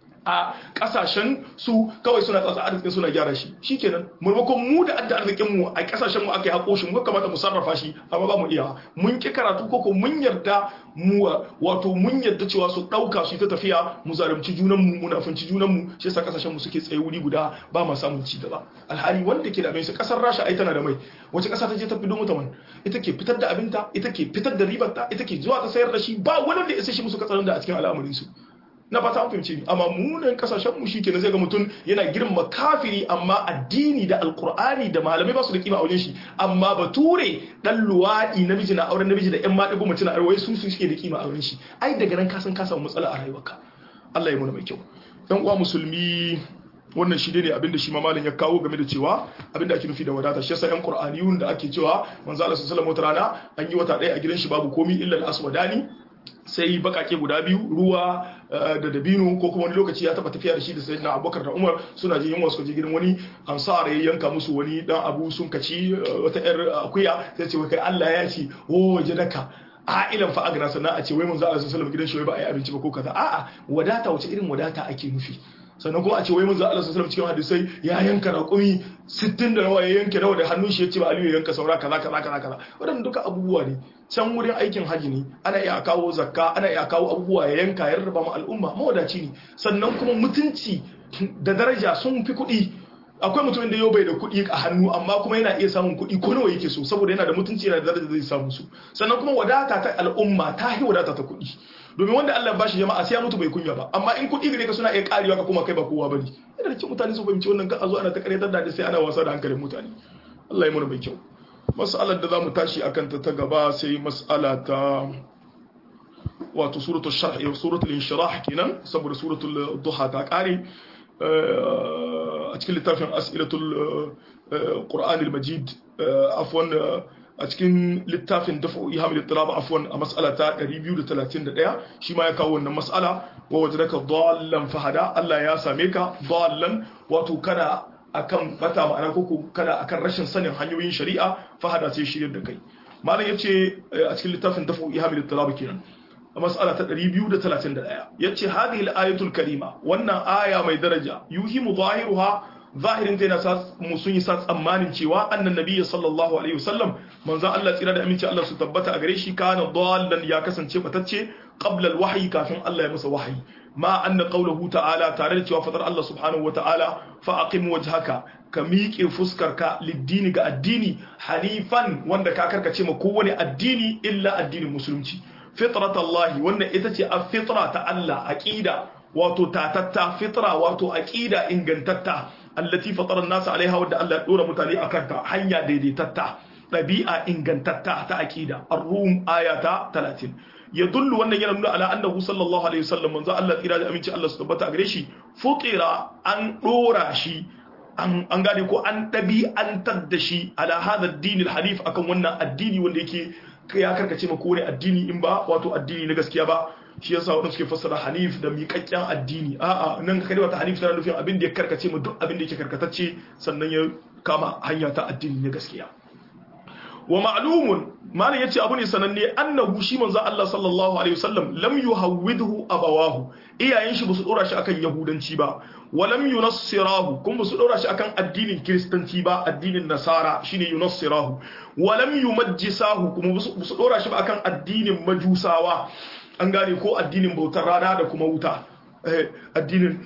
a kasashen su kawai suna tsatsa arzikin suna gyara shi shikenan maimakon mu da adda arzikin mu a kasashen mu aka yi hako shi mu kamata mu sarrafa shi amma ba mu iya mun ki karatu ko ko mun yarda mu wato mun yarda cewa su dauka su ta tafiya mu zalunci junan mu munafunci junan mu shi yasa kasashen mu suke tsaye wuri guda ba ma samun ci gaba alhali wanda ke da mai kasar Rasha ai tana da mai wace kasa ta je ta fido mata man ita ke fitar da abinta ita ke fitar da ribarta ita ke zuwa ta sayar da shi ba wani da ya sai shi musu katsarin da a cikin al'amarin su na fata an fahimci amma munan kasashen mu shikenan zai ga mutum yana girma kafiri amma addini da alkur'ani da malamai ba su da kima a wajen shi amma bature dan luwadi namiji na auren namiji da yan maɗigo mace na arwai su su suke da kima a wajen shi ai daga nan ka san ka samu matsala a rayuwarka Allah ya muna mai kyau dan uwa musulmi wannan shi ne abinda shi mamalin ya kawo game da cewa abinda ake nufi da wadata shi yasa yan qur'aniyun da ake cewa manzo Allah sallallahu alaihi wasallam rana an yi wata ɗaya a gidan shi babu komi illa al-aswadani sai bakake guda biyu ruwa da dabino ko kuma wani lokaci ya taba tafiya da shi da sayyidina abubakar da umar suna jin yunwa suka je gidan wani ansar ya yanka musu wani dan abu sun kaci wata yar akuya sai ce kai Allah ya ce o jadaka ilan fa agna sannan a ce wai mun za a sallallahu gidan shi ba a yi abinci ba ko kaza a'a wadata wace irin wadata ake nufi sannan kuma a ce wai mun za Allah sallallahu cikin hadisai ya yanka raƙumi 60 da nawa ya yanke nawa da hannun shi ya ce ba Aliyu ya yanka saura kaza kaza kaza kaza wadannan duka abubuwa ne can wurin aikin haji ne ana iya kawo zakka ana iya kawo abubuwa ya yanka ya rarraba ma al'umma mawadaci ne sannan kuma mutunci da daraja sun fi kuɗi akwai mutumin da yau bai da kuɗi a hannu amma kuma yana iya samun kuɗi ko nawa yake so saboda yana da mutunci yana da daraja zai samu su sannan kuma wadata ta al'umma ta yi wadata ta kuɗi domin wanda Allah ba shi jama'a sai ya mutu bai kunya ba amma in kuɗi gare ka suna iya karewa ka kuma kai ba kowa bane yana da kyau mutane su fahimci wannan ka zo ana ta karyatar da sai ana wasa da hankalin mutane Allah ya mana mai kyau mas'alar da zamu tashi akan ta ta gaba sai mas'ala ta wato suratul sharh suratul inshirah kenan saboda suratul duha ta kare a cikin littafin as'ilatul qur'an al-majid afwan a cikin littafin dafa'u ihamil ittirab afwan a mas'ala ta 231 shi ma ya kawo wannan mas'ala wa wajadaka dallan fahada Allah ya same ka dallan wato kana akan bata ma'ana koko kana akan rashin sanin hanyoyin shari'a fahada sai shirin da kai malam yace a cikin littafin dafa'u ihamil ittirab kenan a mas'ala ta 231 yace hadhihi al-ayatul karima wannan aya mai daraja yuhimu zahiruha zahirin ta yana mu sun yi sa tsammanin cewa annan nabiyyi sallallahu alaihi wasallam manzon Allah tsira da aminci Allah su tabbata a gare shi kana dallan ya kasance batacce qabla al-wahyi kafin Allah ya masa wahayi ma anna qawluhu ta'ala tare da cewa fadar Allah subhanahu wa ta'ala fa aqim wajhaka ka miƙe fuskarka liddini ga addini hanifan wanda ka karkace ma kowane addini illa addinin musulunci fitratallahi wannan ita ce a fitra ta Allah aqida wato tatatta fitra wato aqida ingantatta allati fatara an-nas alaiha wadda Allah ya dora mutane akan ta hanya daidaitatta dabi'a ingantatta ta aqida ar-rum ayata 30 yadullu wannan yana nuna ala annahu sallallahu alaihi wasallam manzo Allah tsira da aminci Allah su tabbata gare shi futira an dora shi an gane ko an ɗabi'antar da shi ala hada addini hanif akan wannan addini wanda yake ya karkace ma kore addini in ba wato addini na gaskiya ba shi yasa wadanda suke fassara hanif da miƙaƙƙen addini a'a nan ka kalmar ta hanif tana nufin abin da ya karkace ma duk abin da yake karkatacce sannan ya kama hanya ta addini na gaskiya wa ma'lumun malam yace abu ne sananne annahu shi manzo Allah sallallahu alaihi wasallam lam yuhawwidhu abawahu iyayen shi basu dora shi akan yahudanci ba wa lam yunassirahu kuma basu dora shi akan addinin kristanci ba addinin nasara shine yunassirahu wa lam yumajjisahu kuma basu dora shi ba akan addinin majusawa an gane ko addinin bautar rana da kuma wuta addinin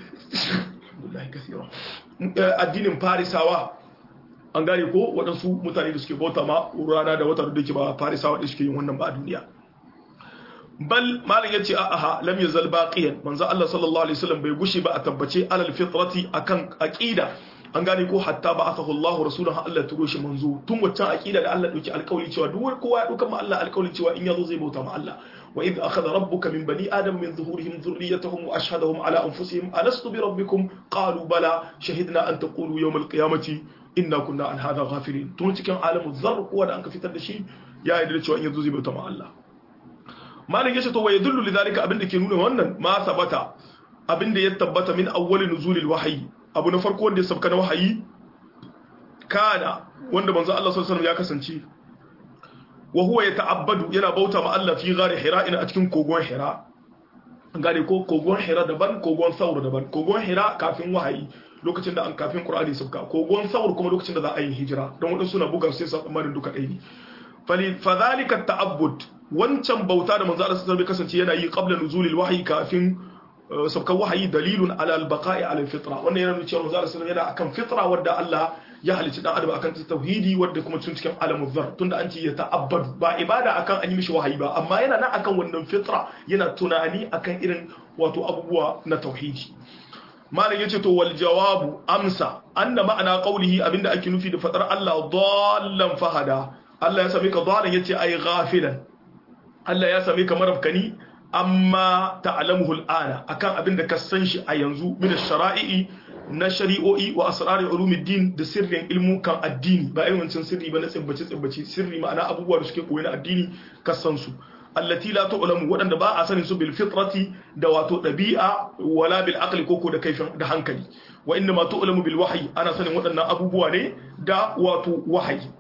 addinin farisawa an gane ko waɗansu mutane da suke bauta ma rana da wata da ke ba farisawa da suke yin wannan ba a duniya bal malam yace a aha lam yazal baqiyan manzo Allah sallallahu alaihi wasallam bai gushe ba a tabbace alal fitrati akan aqida an gane ko hatta ba asahu Allah rasuluhu Allah turo shi manzo tun waccan aqida da Allah dauki alƙawari cewa duk kowa ya dauka ma Allah alƙawari cewa in yazo zai bauta ma Allah wa idh akhadha rabbuka min bani adam min zuhurihim dhurriyyatahum wa ashhadahum ala anfusihim alastu bi rabbikum qalu bala shahidna an taqulu yawm alqiyamati inna kunna an hadha ghafilin tun cikin alamu zar kowa da an ka fitar da shi ya yi da cewa in yazo zai bauta ma Allah malam yace to wa yadullu lidhalika abinda ke nuna wannan ma sabata abinda ya tabbata min awwali nuzulil wahyi abu na farko wanda ya sabka na wahayi kana wanda manzo Allah sallallahu alaihi wasallam ya kasance wa huwa yata'abbadu yana bauta ma Allah fi ghari hira ina a cikin kogon hira gane ko kogon hira daban kogon saur daban kogon hira kafin wahayi lokacin da an kafin qur'ani sabka kogon saur kuma lokacin da za a yi hijira don wadansu suna buga sai su tsammanin duka ɗaya ne fali fadhalika ta'abbud wancan bauta da manzo Allah sallallahu alaihi wasallam kasance yana yi qabla nuzulil wahyi kafin sabkan wahayi dalilun ala al-baqa'i ala al-fitra wannan yana nuna cewa manzo Allah sallallahu alaihi wasallam yana akan fitra wadda Allah ya halicci dan adam akan tauhidi wadda kuma tun cikin alamu zar tunda an ce ya ta'abbadu ba ibada akan an yi mishi wahayi ba amma yana nan akan wannan fitra yana tunani akan irin wato abubuwa na tauhidi malam yace to wal jawabu amsa anna ma'ana qawlihi abinda ake nufi da fadar Allah dallan fahada Allah ya same ka dallan yace ai ghafilan Allah ya same ka marafkani amma ta'lamuhu al'ana akan abinda ka san shi a yanzu min shara'i na shari'o'i wa asrari ulumuddin da sirrin ilmukan addini ba irin wancan sirri ba na tsibbace tsibbace sirri ma'ana abubuwa da suke koyi na addini ka san su allati la tu'lamu wadanda ba a sanin su bil fitrati da wato dabi'a wala bil aqli koko da kaifin da hankali wa inna ma tu'lamu bil wahyi ana sanin wadannan abubuwa ne da wato wahayi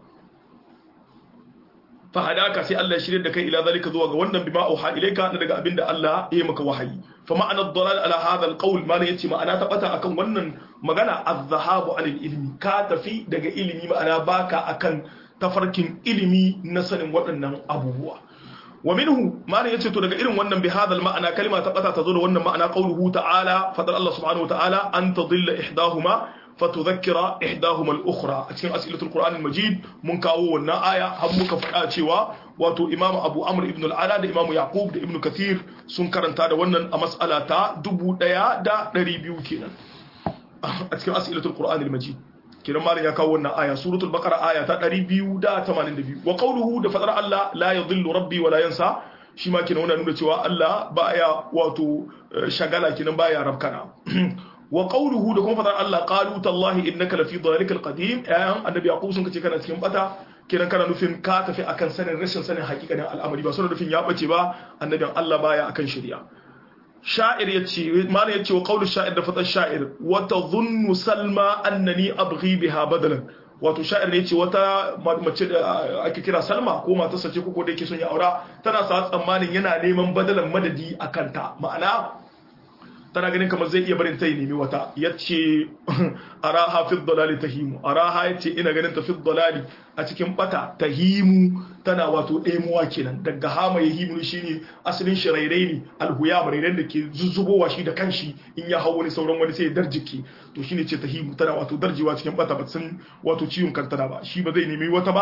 fa hadaka sai Allah ya shirye da kai ila zalika zuwa ga wannan bima auha ilayka na daga abinda Allah ya yi maka wahayi fa ma'ana dalal ala hadha alqawl ma yace ma'ana ta bata akan wannan magana az-zahabu anil ilmi ka tafi daga ilimi ma'ana baka akan tafarkin ilimi na sanin waɗannan abubuwa wa minhu ma yace to daga irin wannan bi hadha ma'ana kalma ta bata ta zo da wannan ma'ana qawluhu ta'ala fadar Allah subhanahu wa ta'ala an tadilla ihdahuma فتذكر إحداهما الأخرى أتكلم أسئلة القرآن المجيد من كاو والنآية هم كفاءة شوا واتو إمام أبو عمرو ابن العلا دا إمام يعقوب دا ابن كثير سنكرن تادا ونن أمسألة تا دبو ديا دا نريبيو كينا أتكلم أسئلة القرآن المجيد kiran malam ya kawo wannan aya suratul baqara aya ta 282 wa qawluhu da fadar Allah la yadhillu rabbi wa la yansa shi ma kinan wannan nuna cewa Allah baya wato shagala kinan baya rabkana wa qawluhu da kuma fadar Allah qalu tallahi innaka lafi dhalikal qadim ayan annabi yaqub sun kace kana cikin bata kiran kana nufin ka tafi akan sanin rashin sanin hakikanin al'amari ba suna nufin ya bace ba annabin Allah baya akan shari'a sha'ir yace malam yace wa qawlu sha'ir da fadar sha'ir wa tadhunnu salma annani abghi biha badalan wato sha'ir ne yace wata mace da ake kira salma ko matarsa ce ko da yake son ya aura tana sa tsammanin yana neman badalan madadi akan ta ma'ana tana ganin kamar zai iya barin ta yi nemi wata ya ce araha fi dalali tahimu araha ya ce ina ganin ta fi dalali a cikin bata tahimu tana wato ɗaimuwa kenan daga hama ya himu shi ne asalin shi rairai ne alhuya rairai da ke zuzzubowa shi da kanshi in ya hau wani sauran wani sai ya darjike to shine ce tahimu tana wato darjewa cikin bata ba san wato ciwon kantana ba shi ba zai nemi wata ba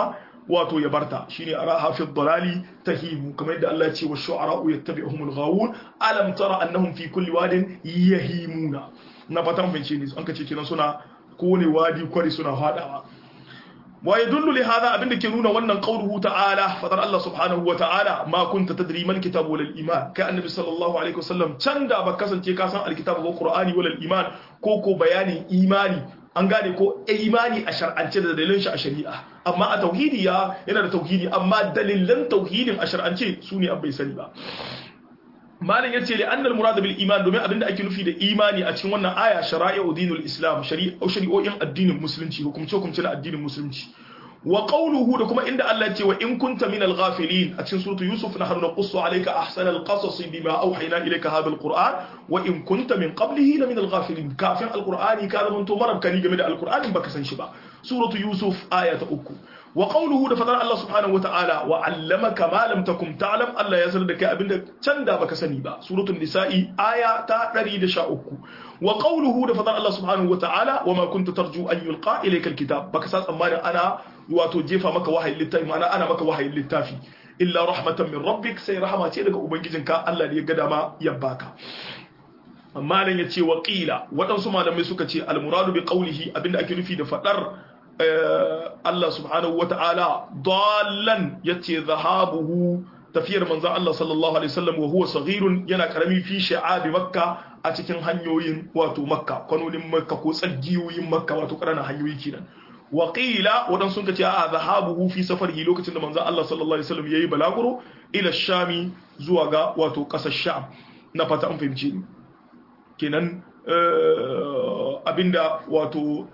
wato ya barta shine araha fi dhalali tahimu kamar yadda Allah ya ce wa shu'ara'u yattabi'uhumul ghawun alam tara annahum fi kulli wadin yahimuna na fatan fahimce ne an kace kenan suna kowane wadi kwari suna fadawa wa yadullu li hadha abinda ke nuna wannan qawluhu ta'ala fadar Allah subhanahu wa ta'ala ma kunta tadri mal kitabu wal iman kai annabi sallallahu alaihi wasallam can da ba kasance ka san alkitabu ko qur'ani wal iman ko ko bayanin imani an gane ko imani a shar'ance da dalilin shi a shari'a amma a tauhidi ya yana da tauhidi amma dalilan tauhidin a shar'ance su ne bai sani ba malin yace li annal murad bil iman domin abinda ake nufi da imani a cikin wannan aya shara'i'u dinul islam shari'o'in addinin musulunci hukumce hukumce na addinin musulunci wa qawluhu da kuma inda Allah ce wa in kunta min al-ghafilin a cikin suratu yusuf nahnu naqussu alayka ahsana al-qasas bima awhayna ilayka hadha al-qur'an wa in kunta min qablihi la min al-ghafilin kafin al-qur'ani ka zama to marabkani game da al-qur'anin baka san shi ba suratu yusuf aya ta uku wa qawluhu da fadar Allah subhanahu wa ta'ala wa 'allamaka ma lam takum ta'lam Allah ya sanar da kai abinda can da baka sani ba suratul nisa'i aya ta 113 wa qawluhu da fadar Allah subhanahu wa ta'ala wa ma kunta tarju an yulqa ilayka al-kitab baka sa tsammanin ana wato jefa maka wahayin littafi ma'ana ana maka wahayin littafi illa rahmatan min rabbik sai rahama ce daga ubangijinka Allah ne ya ga dama ya baka amma nan ya ce wa qila waɗansu malamai suka ce al-muradu bi qawlihi abinda ake nufi da fadar Allah subhanahu wa ta'ala dallan yace zahabuhu tafiyar manzon Allah sallallahu alaihi wasallam wa huwa saghirun yana karami fi sha'abi makka a cikin hanyoyin wato makka kwanonin makka ko tsagiyoyin makka wato ƙananan hanyoyi kenan wa qila wadan sun kace a zahabuhu fi safarihi lokacin da manzon Allah sallallahu alaihi wasallam yayi balaguro ila shami zuwa ga wato ƙasar sham na fata an fahimci ni kenan abinda wato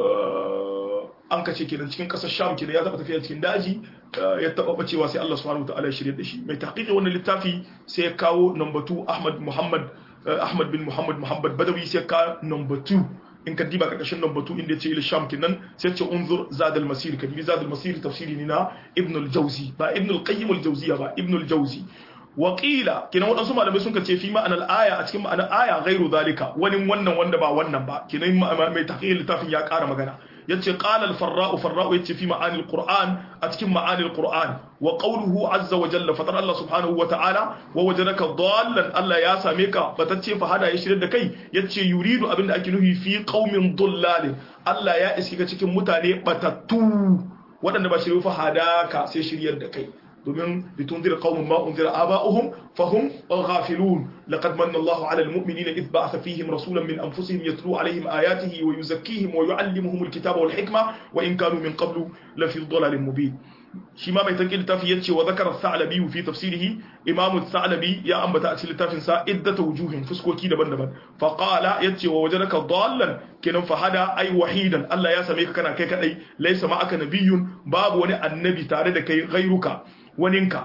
an kace kenan cikin kasar sham kenan ya taba tafiya cikin daji ya taba bacewa sai Allah subhanahu wataala ya shirye da shi mai tahqiqi wannan littafi sai ya kawo number 2 Ahmad Muhammad Ahmad bin Muhammad Muhammad Badawi sai ka number 2 in ka diba karkashin number 2 inda ya ce ila sham kenan sai ce unzur zad al masir ka dibi zad al masir tafsiri ne na Ibn al Jawzi ba Ibn al Qayyim al Jawziya ba Ibn al Jawzi waƙila kenan waɗansu malamai sun ce fi ma'anar aya a cikin ma'anar aya gairu zalika wani wannan wanda ba wannan ba kenan mai tahqiqin littafin ya ƙara magana yace qala al-farra'u farra'u yace fi ma'ani al-qur'an a cikin ma'ani al-qur'an wa qawluhu azza wa jalla fatar Allah subhanahu wa ta'ala wa wajadaka dallan Allah ya same ka batacce fa hada ya shirye da kai yace yuridu abinda ake nufi fi qaumin dullal Allah ya iski ka cikin mutane batattu waɗanda ba shirye fa hadaka sai shiryar da kai domin litunzira qaumun ma unzira aba'uhum fahum ghafilun laqad manna Allahu 'ala al-mu'minina idh ba'atha fihim rasulan min anfusihim yatlu 'alayhim ayatihi wa yuzakkihim wa yu'allimuhum al-kitaba wal hikma wa in kanu min qablu la fi dhalalin mubin shi ma mai tankin littafi yace wa zakara sa'labi fi tafsirihi imamu sa'labi ya ambata a cikin littafin sa iddata wujuhin fuskoki daban-daban fa qala yace wa wajadaka dallan kenan fa hada ay wahidan Allah ya same ka kana kai kadai laysa ma'aka nabiyyun babu wani annabi tare da kai ghairuka waninka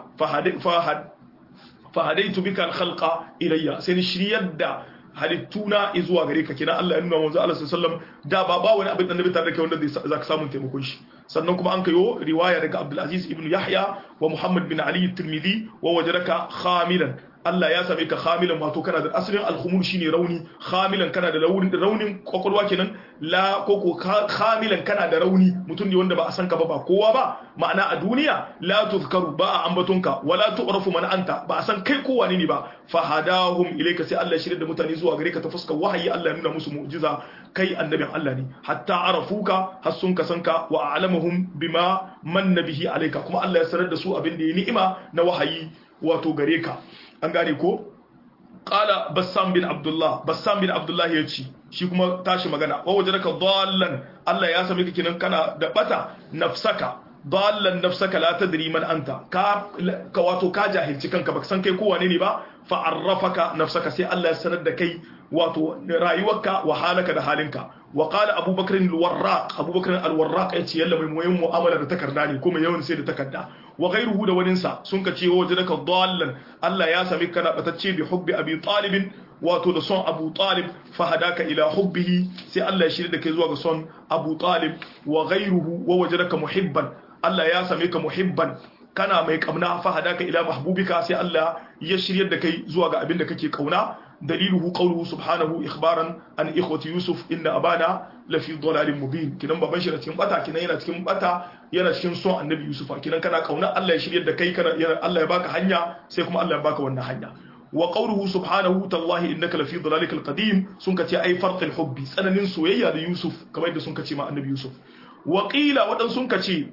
fahadaitu bika alkhalqa ilayya sai ni shiryar da halittuna zuwa gare ka kina Allah ya nuna manzo Allah sallallahu da ba ba wani abin annabi tare da kai wanda zaka samu taimakon shi sannan kuma an kayo riwaya daga Abdul Aziz ibn Yahya wa Muhammad bin Ali at-Tirmidhi wa wajadaka khamilan Allah ya same ka khamilan wato kana da asalin al-khumul shine rauni khamilan kana da raunin raunin kwakwalwa kenan la koko khamilan kana da rauni mutum ne wanda ba a san ka ba ba kowa ba ma'ana a duniya la tuzkaru ba a ambatonka wala tu'rafu man anta ba a san kai kowa ne ba fahadahum ilayka sai Allah ya shirya da mutane zuwa gare ka ta fuskar wahayi Allah ya nuna musu mu'jiza kai annabin Allah ne hatta arafuka har sun ka san ka wa a'lamuhum bima manna bihi alayka kuma Allah ya sanar da su abin da ya ni'ima na wahayi wato gare ka an gane ko qala bassam bin abdullah bassam bin abdullah ya ce shi kuma tashi magana wa wajadaka dallan Allah ya sami ka kinan kana da bata nafsaka dallan nafsaka la tadri man anta ka ka wato ka jahilci kanka baka san kai ko wane ne ba fa arrafaka nafsaka sai Allah ya sanar da kai wato rayuwarka wa halaka da halinka wa qala abubakar al-warraq abubakar al-warraq yace yalla mai muyin mu'amala da takarda ne kuma yawan sai da takarda wa ghayruhu da waninsa sun ka ce wajadaka dallan Allah ya sami kana batacce bi hubbi abi talib wato da son abu talib fahadaka ila hubbihi sai Allah ya shirya da kai zuwa ga son abu talib wa ghayruhu wa wajadaka muhibban Allah ya same ka muhibban kana mai kamna fahadaka ila mahbubika sai Allah ya shiryar da kai zuwa ga abin da kake kauna daliluhu qawluhu subhanahu ikhbaran an ikhwati yusuf inna abana lafi dhalalin mubin kinan baban shi na cikin bata kinan yana cikin bata yana cikin son annabi yusufa kinan kana kauna Allah ya shiryar da kai kana Allah ya baka hanya sai kuma Allah ya baka wannan hanya wa qawluhu subhanahu tallahi innaka lafi dhalalikal qadim sun kace ai farqil hubbi tsananin soyayya da yusuf kamar yadda sun kace ma annabi yusuf wa qila wadan sun kace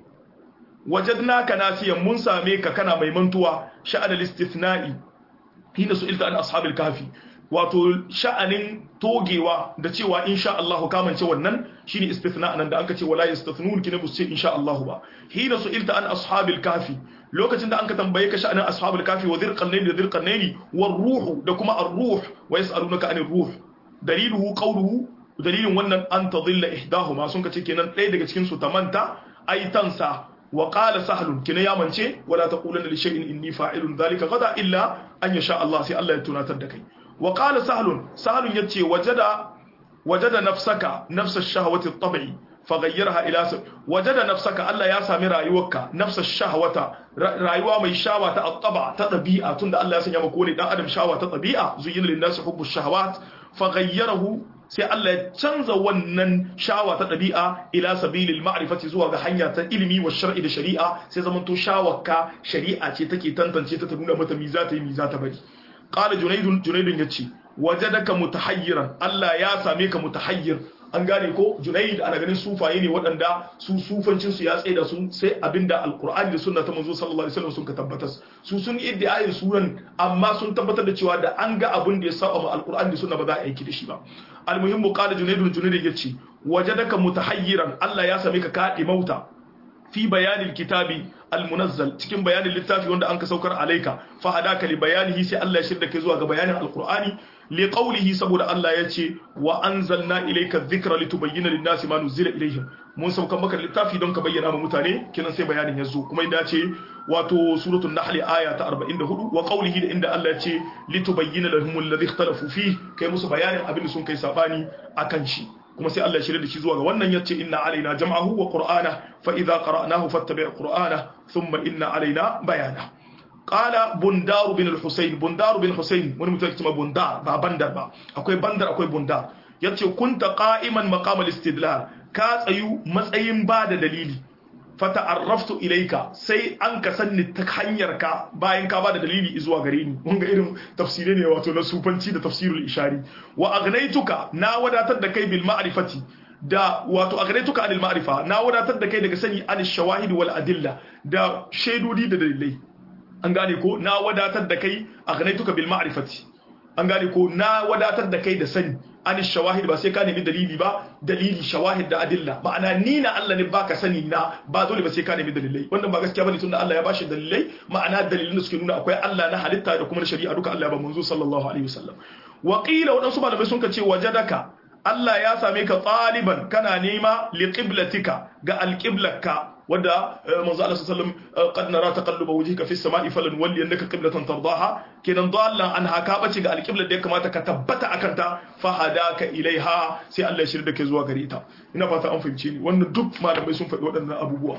wajadnaka nasiyan mun same ka kana mai mantuwa sha'anal istithna'i hina su'ilta an ashabil kahfi wato sha'anin togewa da cewa insha Allah ka mance wannan shine istithna nan da anka ce wala yastathnun kina bu ce insha Allah ba hina su'ilta an ashabil kahfi lokacin da anka tambaye ka sha'anin ashabil kahfi wa dhirqannaini da dhirqannaini war ruhu da kuma ar-ruh wa yas'alunaka anir ruh daliluhu qawluhu dalilin wannan an tadilla ihdahuma sun kace kenan ɗaya daga cikin su ta manta ai tansa wa qala sahlun kina ya mance wala taqulanna li shay'in inni fa'ilun dhalika gada illa an yasha Allah sai Allah ya tunatar da kai wa qala sahlun sahlun yace wajada wajada nafsaka nafsa ash-shahwati at-tab'i faghayyarha ila wajada nafsaka Allah ya sami rayuwarka nafsa ash-shahwata rayuwa mai shawa ta at-taba ta tabi'a tunda Allah ya sanya maka wani dan adam shawa ta tabi'a zuyyina lin-nasi hubbu ash-shahawat faghayyarahu sai Allah ya canza wannan shawa ta ɗabi'a ila sabilil ma'rifati zuwa ga hanya ta ilimi wa shar'i da shari'a sai zaman to shawarka shari'a ce take tantance ta ta nuna mata mi za ta yi mi za ta bari qala junaydun junaydun yace wajadaka mutahayyiran Allah ya same ka mutahayyir an gane ko junayd ana ganin sufaye ne waɗanda su sufancin su ya tsaye da su sai abinda alqur'ani da sunna ta manzo sallallahu alaihi wasallam sun ka tabbatar su sun iddiayin sunan amma sun tabbatar da cewa da an ga abin da ya saba ma alqur'ani da sunna ba za a aiki da shi ba almuhimmu qala junaydun junayd yace wajadaka mutahayyiran Allah ya same ka kaɗe mauta fi bayanin kitabi almunazzal cikin bayanin littafi wanda an ka saukar alaika fa hadaka li bayanihi sai Allah ya shirda kai zuwa ga bayanin alqur'ani li qawlihi saboda Allah ya ce wa anzalna ilayka dhikra litubayyana lin-nasi ma nuzila ilayhim mun saukar maka littafi don ka bayyana ma mutane kinan sai bayanin yazo kuma inda ce wato suratul nahl aya ta 44 wa qawlihi da inda Allah ya ce litubayyana lahum alladhi ikhtalafu fi kai musu bayanin abin da sun kai sabani akan shi kuma sai Allah ya shirya da shi zuwa ga wannan yace inna alaina jam'ahu wa qur'ana fa idza qara'nahu fattabi' qur'ana thumma inna alaina bayana qala bundar bin al-husayn bundar bin husayn wani mutum yake cewa bundar ba bandar ba akwai bandar akwai bundar yace kunta qa'iman maqam al-istidlal ka tsayu matsayin ba da dalili fata'arraftu ilaika sai an ka sanni ta hanyar ka bayan ka bada dalili zuwa gare ni mun ga irin tafsire ne wato na sufanci da tafsirul ishari wa aghnaytuka na wadatar da kai bil ma'rifati da wato aghnaytuka anil ma'rifa na wadatar da kai daga sani anil shawahid wal adilla da shaidodi da dalilai an gane ko na wadatar da kai aghnaytuka bil ma'rifati an gane ko na wadatar da kai da sani an shawahid ba sai ka nemi dalili ba dalili shawahid da adilla ma'ana ni na Allah ne baka sani na ba dole ba sai ka nemi dalilai wannan ba gaskiya bane tunda Allah ya bashi dalilai ma'ana dalilin da suke nuna akwai Allah na halitta da kuma na shari'a duka Allah ya ba manzo sallallahu alaihi wasallam wa qila wadansu malamai sun ce wajadaka Allah ya same ka tsaliban kana nema li qiblatika ga alqiblaka wanda manzo Allah sallallahu alaihi wasallam qad nara taqalluba wajhika fis sama'i falan walli annaka qiblatan tardaha kenan dallan an haka bace ga alqiblar da ya kamata ka tabbata akan ta fa hadaka ilaiha sai Allah ya shirya da kai zuwa gare ta ina fata an fahimce ni wannan duk malamai sun faɗi waɗannan abubuwa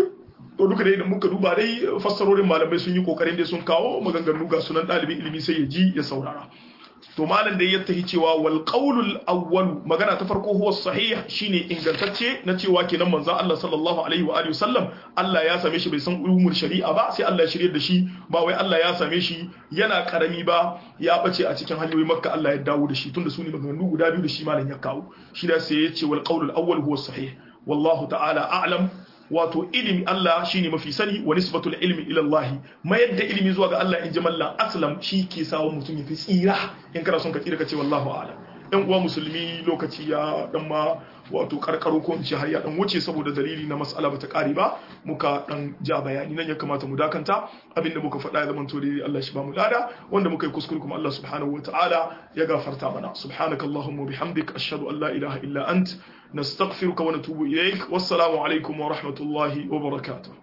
to duka dai da muka duba dai fassarorin malamai sun yi kokarin da sun kawo maganganu ga sunan ɗalibin ilimi sai ya ji ya saurara to malam da ya tahi cewa wal qaulul awwal magana ta farko huwa sahih shine ingantacce na cewa kenan manzon Allah sallallahu alaihi wa alihi wasallam Allah ya same shi bai san ulumul shari'a ba sai Allah ya shirye da shi ba wai Allah ya same shi yana karami ba ya bace a cikin hanyoyin makka Allah ya dawo da shi tunda su ne maganganu guda biyu da shi malam ya kawo shi da sai ya ce wal qaulul awwal huwa sahih wallahu ta'ala a'lam wato ilimi Allah shine mafi sani wa nisbatul ilmi ila Allah mayar da ilimi zuwa ga Allah in ji mallan aslam shi ke sawo mutum ya fi tsira in kana son ka tsira ka ce wallahu a'lam ɗan uwa musulmi lokaci ya dan ma wato karkaro ko in ce har ya dan wuce saboda dalili na mas'ala bata kare ba muka dan ja bayani nan ya kamata mu dakanta abinda muka faɗa ya zamanto dai Allah shi ba mu lada wanda muka yi kuskure kuma Allah subhanahu wataala ya gafarta mana subhanakallahumma bihamdik ashhadu an la ilaha illa ant نستغفرك ونتوب إليك والسلام عليكم ورحمة الله وبركاته